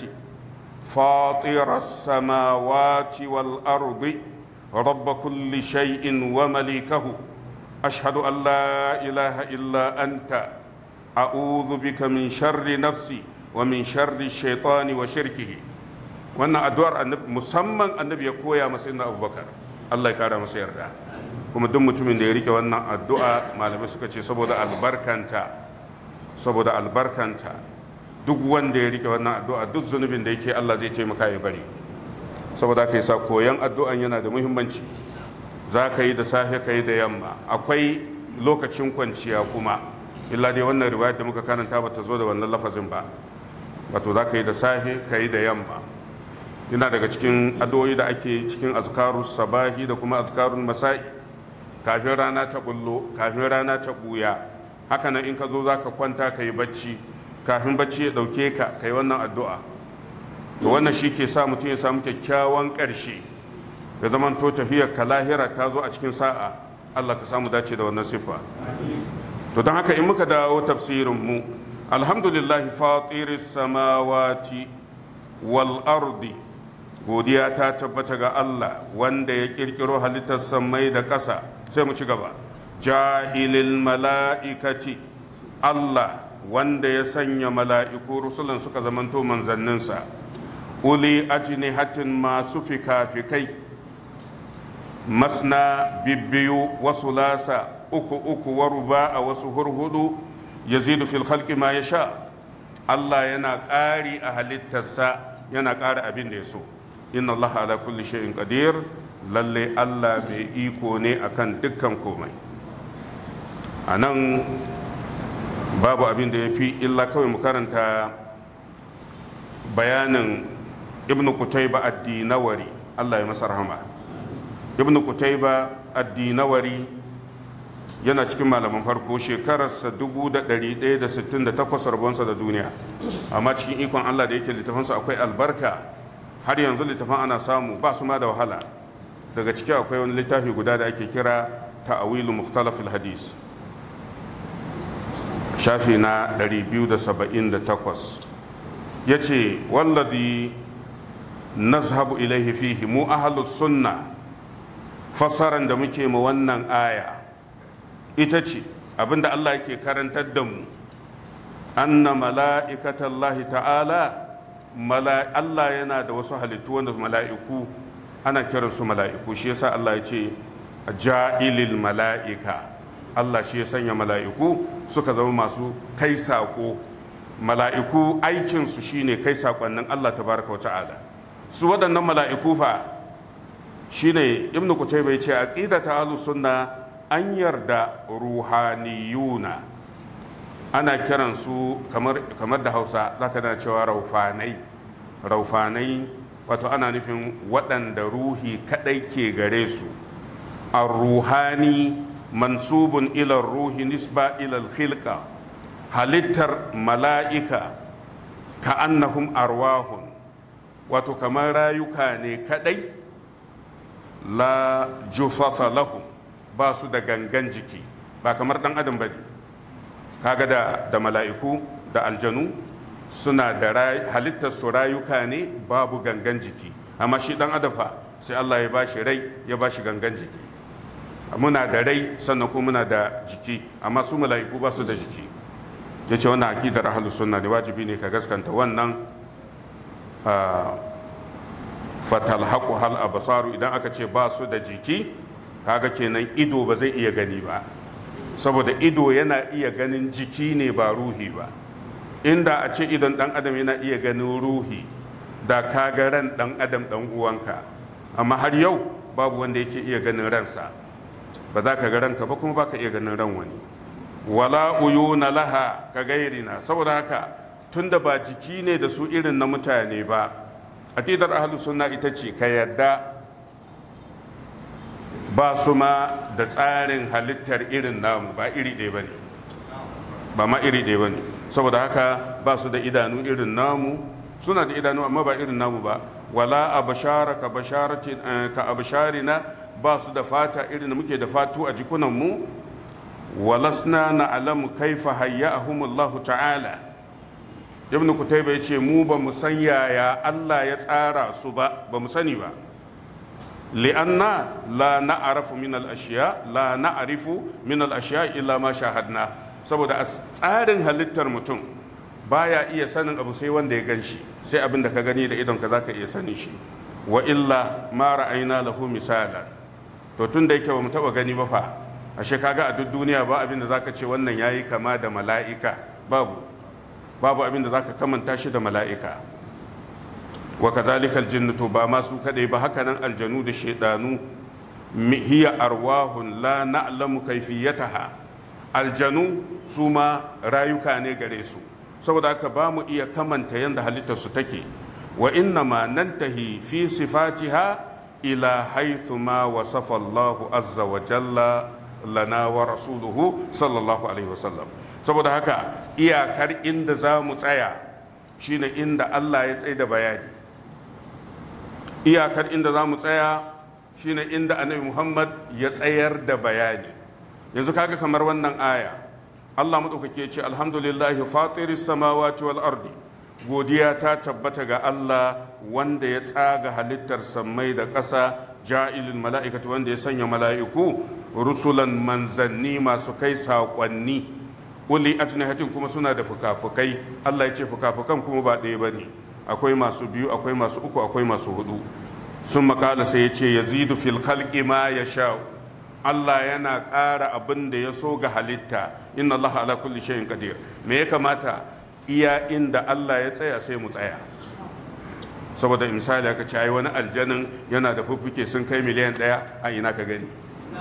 فاطر السماوات والأرض رب كل شيء ومليكه أشهد أن لا إله إلا أنت أعوذ بك من شر نفسي ومن شر الشيطان وشركه wannan addu'ar musamman annabi ya koya masa inna abubakar Allah ya kara masa yarda kuma duk mutumin da ya rike wannan addu'a malamai suka ce saboda albarkanta saboda albarkanta duk wanda ya rike wannan addu'a duk zunubin da yake Allah zai taimaka ya bari saboda ka sa koyan addu'an yana da muhimmanci za ka yi da safe ka yi da yamma akwai lokacin kwanciya kuma illa dai wannan riwayar da muka karanta ba ta zo da wannan lafazin ba wato za ka yi da safe ka yi da yamma yana daga cikin addu'o'i da ake cikin azkarus sabahi da kuma azkarun masa'i kafin rana ta bullo kafin rana ta buya haka nan in ka zo za ka kwanta ka yi bacci kafin bacci ya ɗauke ka ka yi wannan addu'a da wannan shi ke sa mutum ya samu kyakkyawan ƙarshe ya zama to tafiyar ka lahira ta zo a cikin sa'a allah ka samu dace da wannan siffa to don haka in muka dawo tafsirin mu alhamdulillahi fatiris samawati wal ardi godiya ta tabbata ga allah wanda ya kirkiro halittar sammai da ƙasa sai mu ci gaba ja'ilil mala'ikati Allah wanda ya sanya mala'iku rusulan suka zamanto manzanninsa uli ajnihatin masu fika-fikai masna bibbiyu wasu lasa uku uku wa ruba a wasu hurhudu yazidu fil khalqi ma yasha Allah yana ƙari a halittarsa yana ƙara abin da ya so inna Allah ala kulli shay'in qadir lalle Allah mai iko ne akan dukkan komai a nan babu abin da ya fi illa kawai mu karanta bayanin ibn kutaiba addinawari allah ya masa rahama ibn kutaiba addinawari yana cikin malaman farko shekararsa 1168 rabonsa da duniya amma cikin ikon allah da yake littafansa akwai albarka har yanzu littafan ana samu ba su ma da wahala daga ciki akwai wani littafi guda da ake kira ta'awilu mukhtalafil hadis shafi na 278 ya ce wallazi nazhabu ilaihi fihi mu ahalus sunna fassaran da muke ma wannan aya ita ce abinda Allah yake karantar da mu anna mala'ikatallahi ta'ala Allah yana da wasu halittu wanda mala'iku ana kiransu mala'iku shi yasa Allah ya ce ja'ilil mala'ika Allah shi ya sanya mala'iku suka zama masu kai saƙo mala'iku aikinsu shine kai saƙonnin Allah tabaraka wa ta'ala su waɗannan mala'iku fa shine ibn kutai bai ce aqida ta ahlus sunna an yarda ruhaniyuna ana kiransu kamar kamar da Hausa zaka na cewa raufanai raufanai wato ana nufin waɗanda ruhi kadai ke gare su ar-ruhani mansubun ilar ruhi nisba ilal khilqa halittar mala'ika ka annahum arwahun wato kamar rayuka ne kadai la jufafa lahum ba su da gangan jiki ba kamar dan adam bane kaga da da mala'iku da aljanu suna da halittar su rayuka ne babu gangan jiki amma shi dan adam fa sai Allah ya bashi rai ya bashi gangan jiki muna da rai sannan kuma muna da jiki amma su mala'iku ba su da jiki ya ce wannan akidar ahlus sunna ne wajibi ne ka gaskanta wannan fatalhaqu hal absaru idan aka ce ba su da jiki kaga kenan ido ba zai iya gani ba saboda ido yana iya ganin jiki ne ba ruhi ba inda a ce idon dan adam yana iya ganin ruhi da ka ga ran dan adam dan uwanka amma har yau babu wanda yake iya ganin ransa ba za ka ga ranka ba kuma ba ka iya ganin ran wani wala uyuna laha ka gairina saboda haka tunda ba jiki ne da su irin na mutane ba aqidar ahlus sunna ita ce ka yadda ba su ma da tsarin halittar irin namu ba iri ɗaya ba ne ba ma iri ɗaya ba ne saboda haka ba su da idanu irin namu suna da idanu amma ba irin namu ba wala a bashara ka abasharina ba su da fata irin da muke da fatu a jikunanmu walasna na alamu kaifa hayya'ahumullahu ta'ala ibn kutaiba ya ce mu ba mu san yaya allah ya tsara su ba ba mu sani ba li'anna la na'arifu min al-ashiya la na'arifu min al-ashiya illa ma shahadna saboda a tsarin halittar mutum baya iya sanin abu sai wanda ya gan shi sai abin da ka gani da idon ka zaka iya sanin shi wa illa ma ra'ayna lahu misalan to tun da yake ba mu taba gani ba fa ashe kaga a duk duniya ba abin da zaka ce wannan yayi kama da mala'ika babu babu abin da zaka kamanta shi da mala'ika wa kadhalika aljinnu to ba ma su kadai ba haka nan aljanu da shaydanu hiya arwahun la na'lamu kayfiyataha aljanu su ma rayuka ne gare su saboda haka ba mu iya kamanta yadda halittarsu take wa inna ma nantahi fi sifatiha ila haithu ma wasafa Allah azza wa jalla lana wa rasuluhu sallallahu alaihi wasallam saboda haka iyakar inda za mu tsaya shine inda Allah ya tsaye da bayani iyakar inda za mu tsaya shine inda annabi Muhammad ya tsayar da bayani yanzu kaga kamar wannan aya Allah maɗaukake ce alhamdulillahi fatiris samawati wal ardi godiya ta tabbata ga Allah wanda ya tsaga halittar sammai da ƙasa ja'ilin mala'ikatu wanda ya sanya mala'iku rusulan manzanni masu kai saƙonni uli ajnihatin kuma suna da fukafukai Allah ya ce fukafukan kuma ba ɗaya ba ne akwai masu biyu akwai masu uku akwai masu hudu sun makala sai ya ce yazidu fil khalqi ma yasha'u Allah yana ƙara abin da ya so ga halitta inna Allah ala kulli shay'in qadir me ya kamata iya inda Allah ya tsaya sai mu tsaya saboda misali aka ce ai wani aljanin yana da fuffuke sun kai miliyan ɗaya a ina ka gani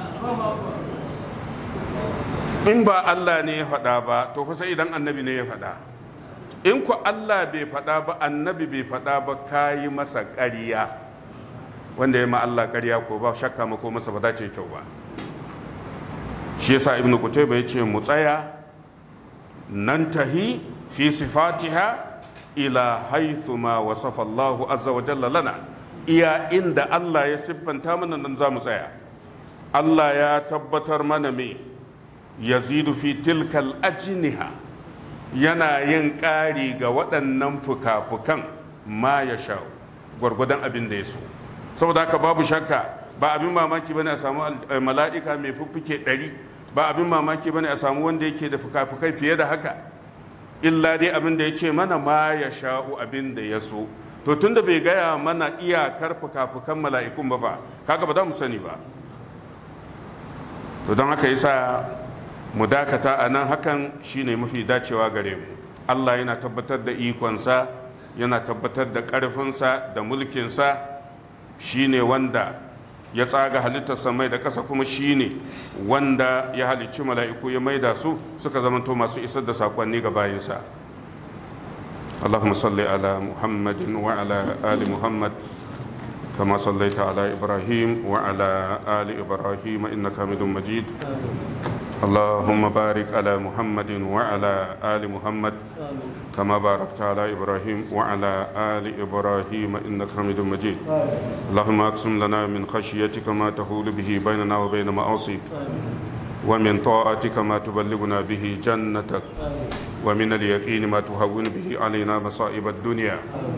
in ba Allah ne ya faɗa ba to fa sai idan annabi ne ya faɗa in ku Allah bai faɗa ba annabi bai faɗa ba kayi masa ƙarya wanda ya ma Allah ƙarya ko ba shakka mako masa ba za ce kyau ba shi yasa ibnu kutayba yace mu tsaya nan tahi fi sifatiha ila haythu ma wasafa Allah azza wa jalla lana iya inda Allah ya siffanta mana nan za mu tsaya Allah ya tabbatar mana me yazidu fi tilkal ajniha yana yin ƙari ga waɗannan fuka-fukan ma ya sha gwargwadon abin da ya so saboda haka babu shakka ba abin mamaki bane a samu mala'ika mai fuffuke ɗari ba abin mamaki bane a samu wanda yake da fuka-fukai fiye da haka illa dai abin da ya ce mana ma ya sha'u abin da ya so to tunda bai gaya mana iyakar fuka-fukan mala'ikun ba ba kaga ba za mu sani ba to don haka yasa mu dakata a nan hakan shine mafi dacewa gare mu Allah yana tabbatar da ikonsa yana tabbatar da ƙarfinsa da mulkinsa shine wanda ya tsaga halittar samai da ƙasa kuma shine wanda ya halicci mala'iku ya maida su suka zamanto masu isar da saƙonni ga bayinsa اللهم صل على محمد وعلى آل محمد كما صليت على إبراهيم وعلى آل إبراهيم إنك حميد مجيد اللهم بارك على محمد وعلى آل محمد كما باركت على إبراهيم وعلى آل إبراهيم إنك حميد مجيد اللهم أقسم لنا من خشيتك ما تحول به بيننا وبين معاصيك ومن طاعتك ما تبلغنا به جنتك ومن اليقين ما تهون به علينا مصائب الدنيا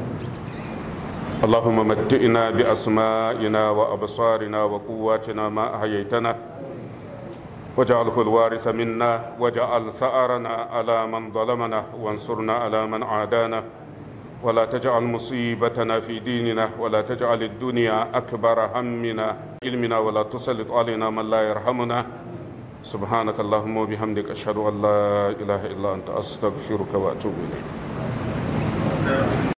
اللهم متئنا بأسمائنا وأبصارنا وقواتنا ما أحييتنا واجعله الوارث منا واجعل ثأرنا على من ظلمنا وانصرنا على من عادانا ولا تجعل مصيبتنا في ديننا ولا تجعل الدنيا أكبر همنا علمنا ولا تسلط علينا من لا يرحمنا سبحانك اللهم وبحمدك أشهد أن لا إله إلا أنت أستغفرك وأتوب إليك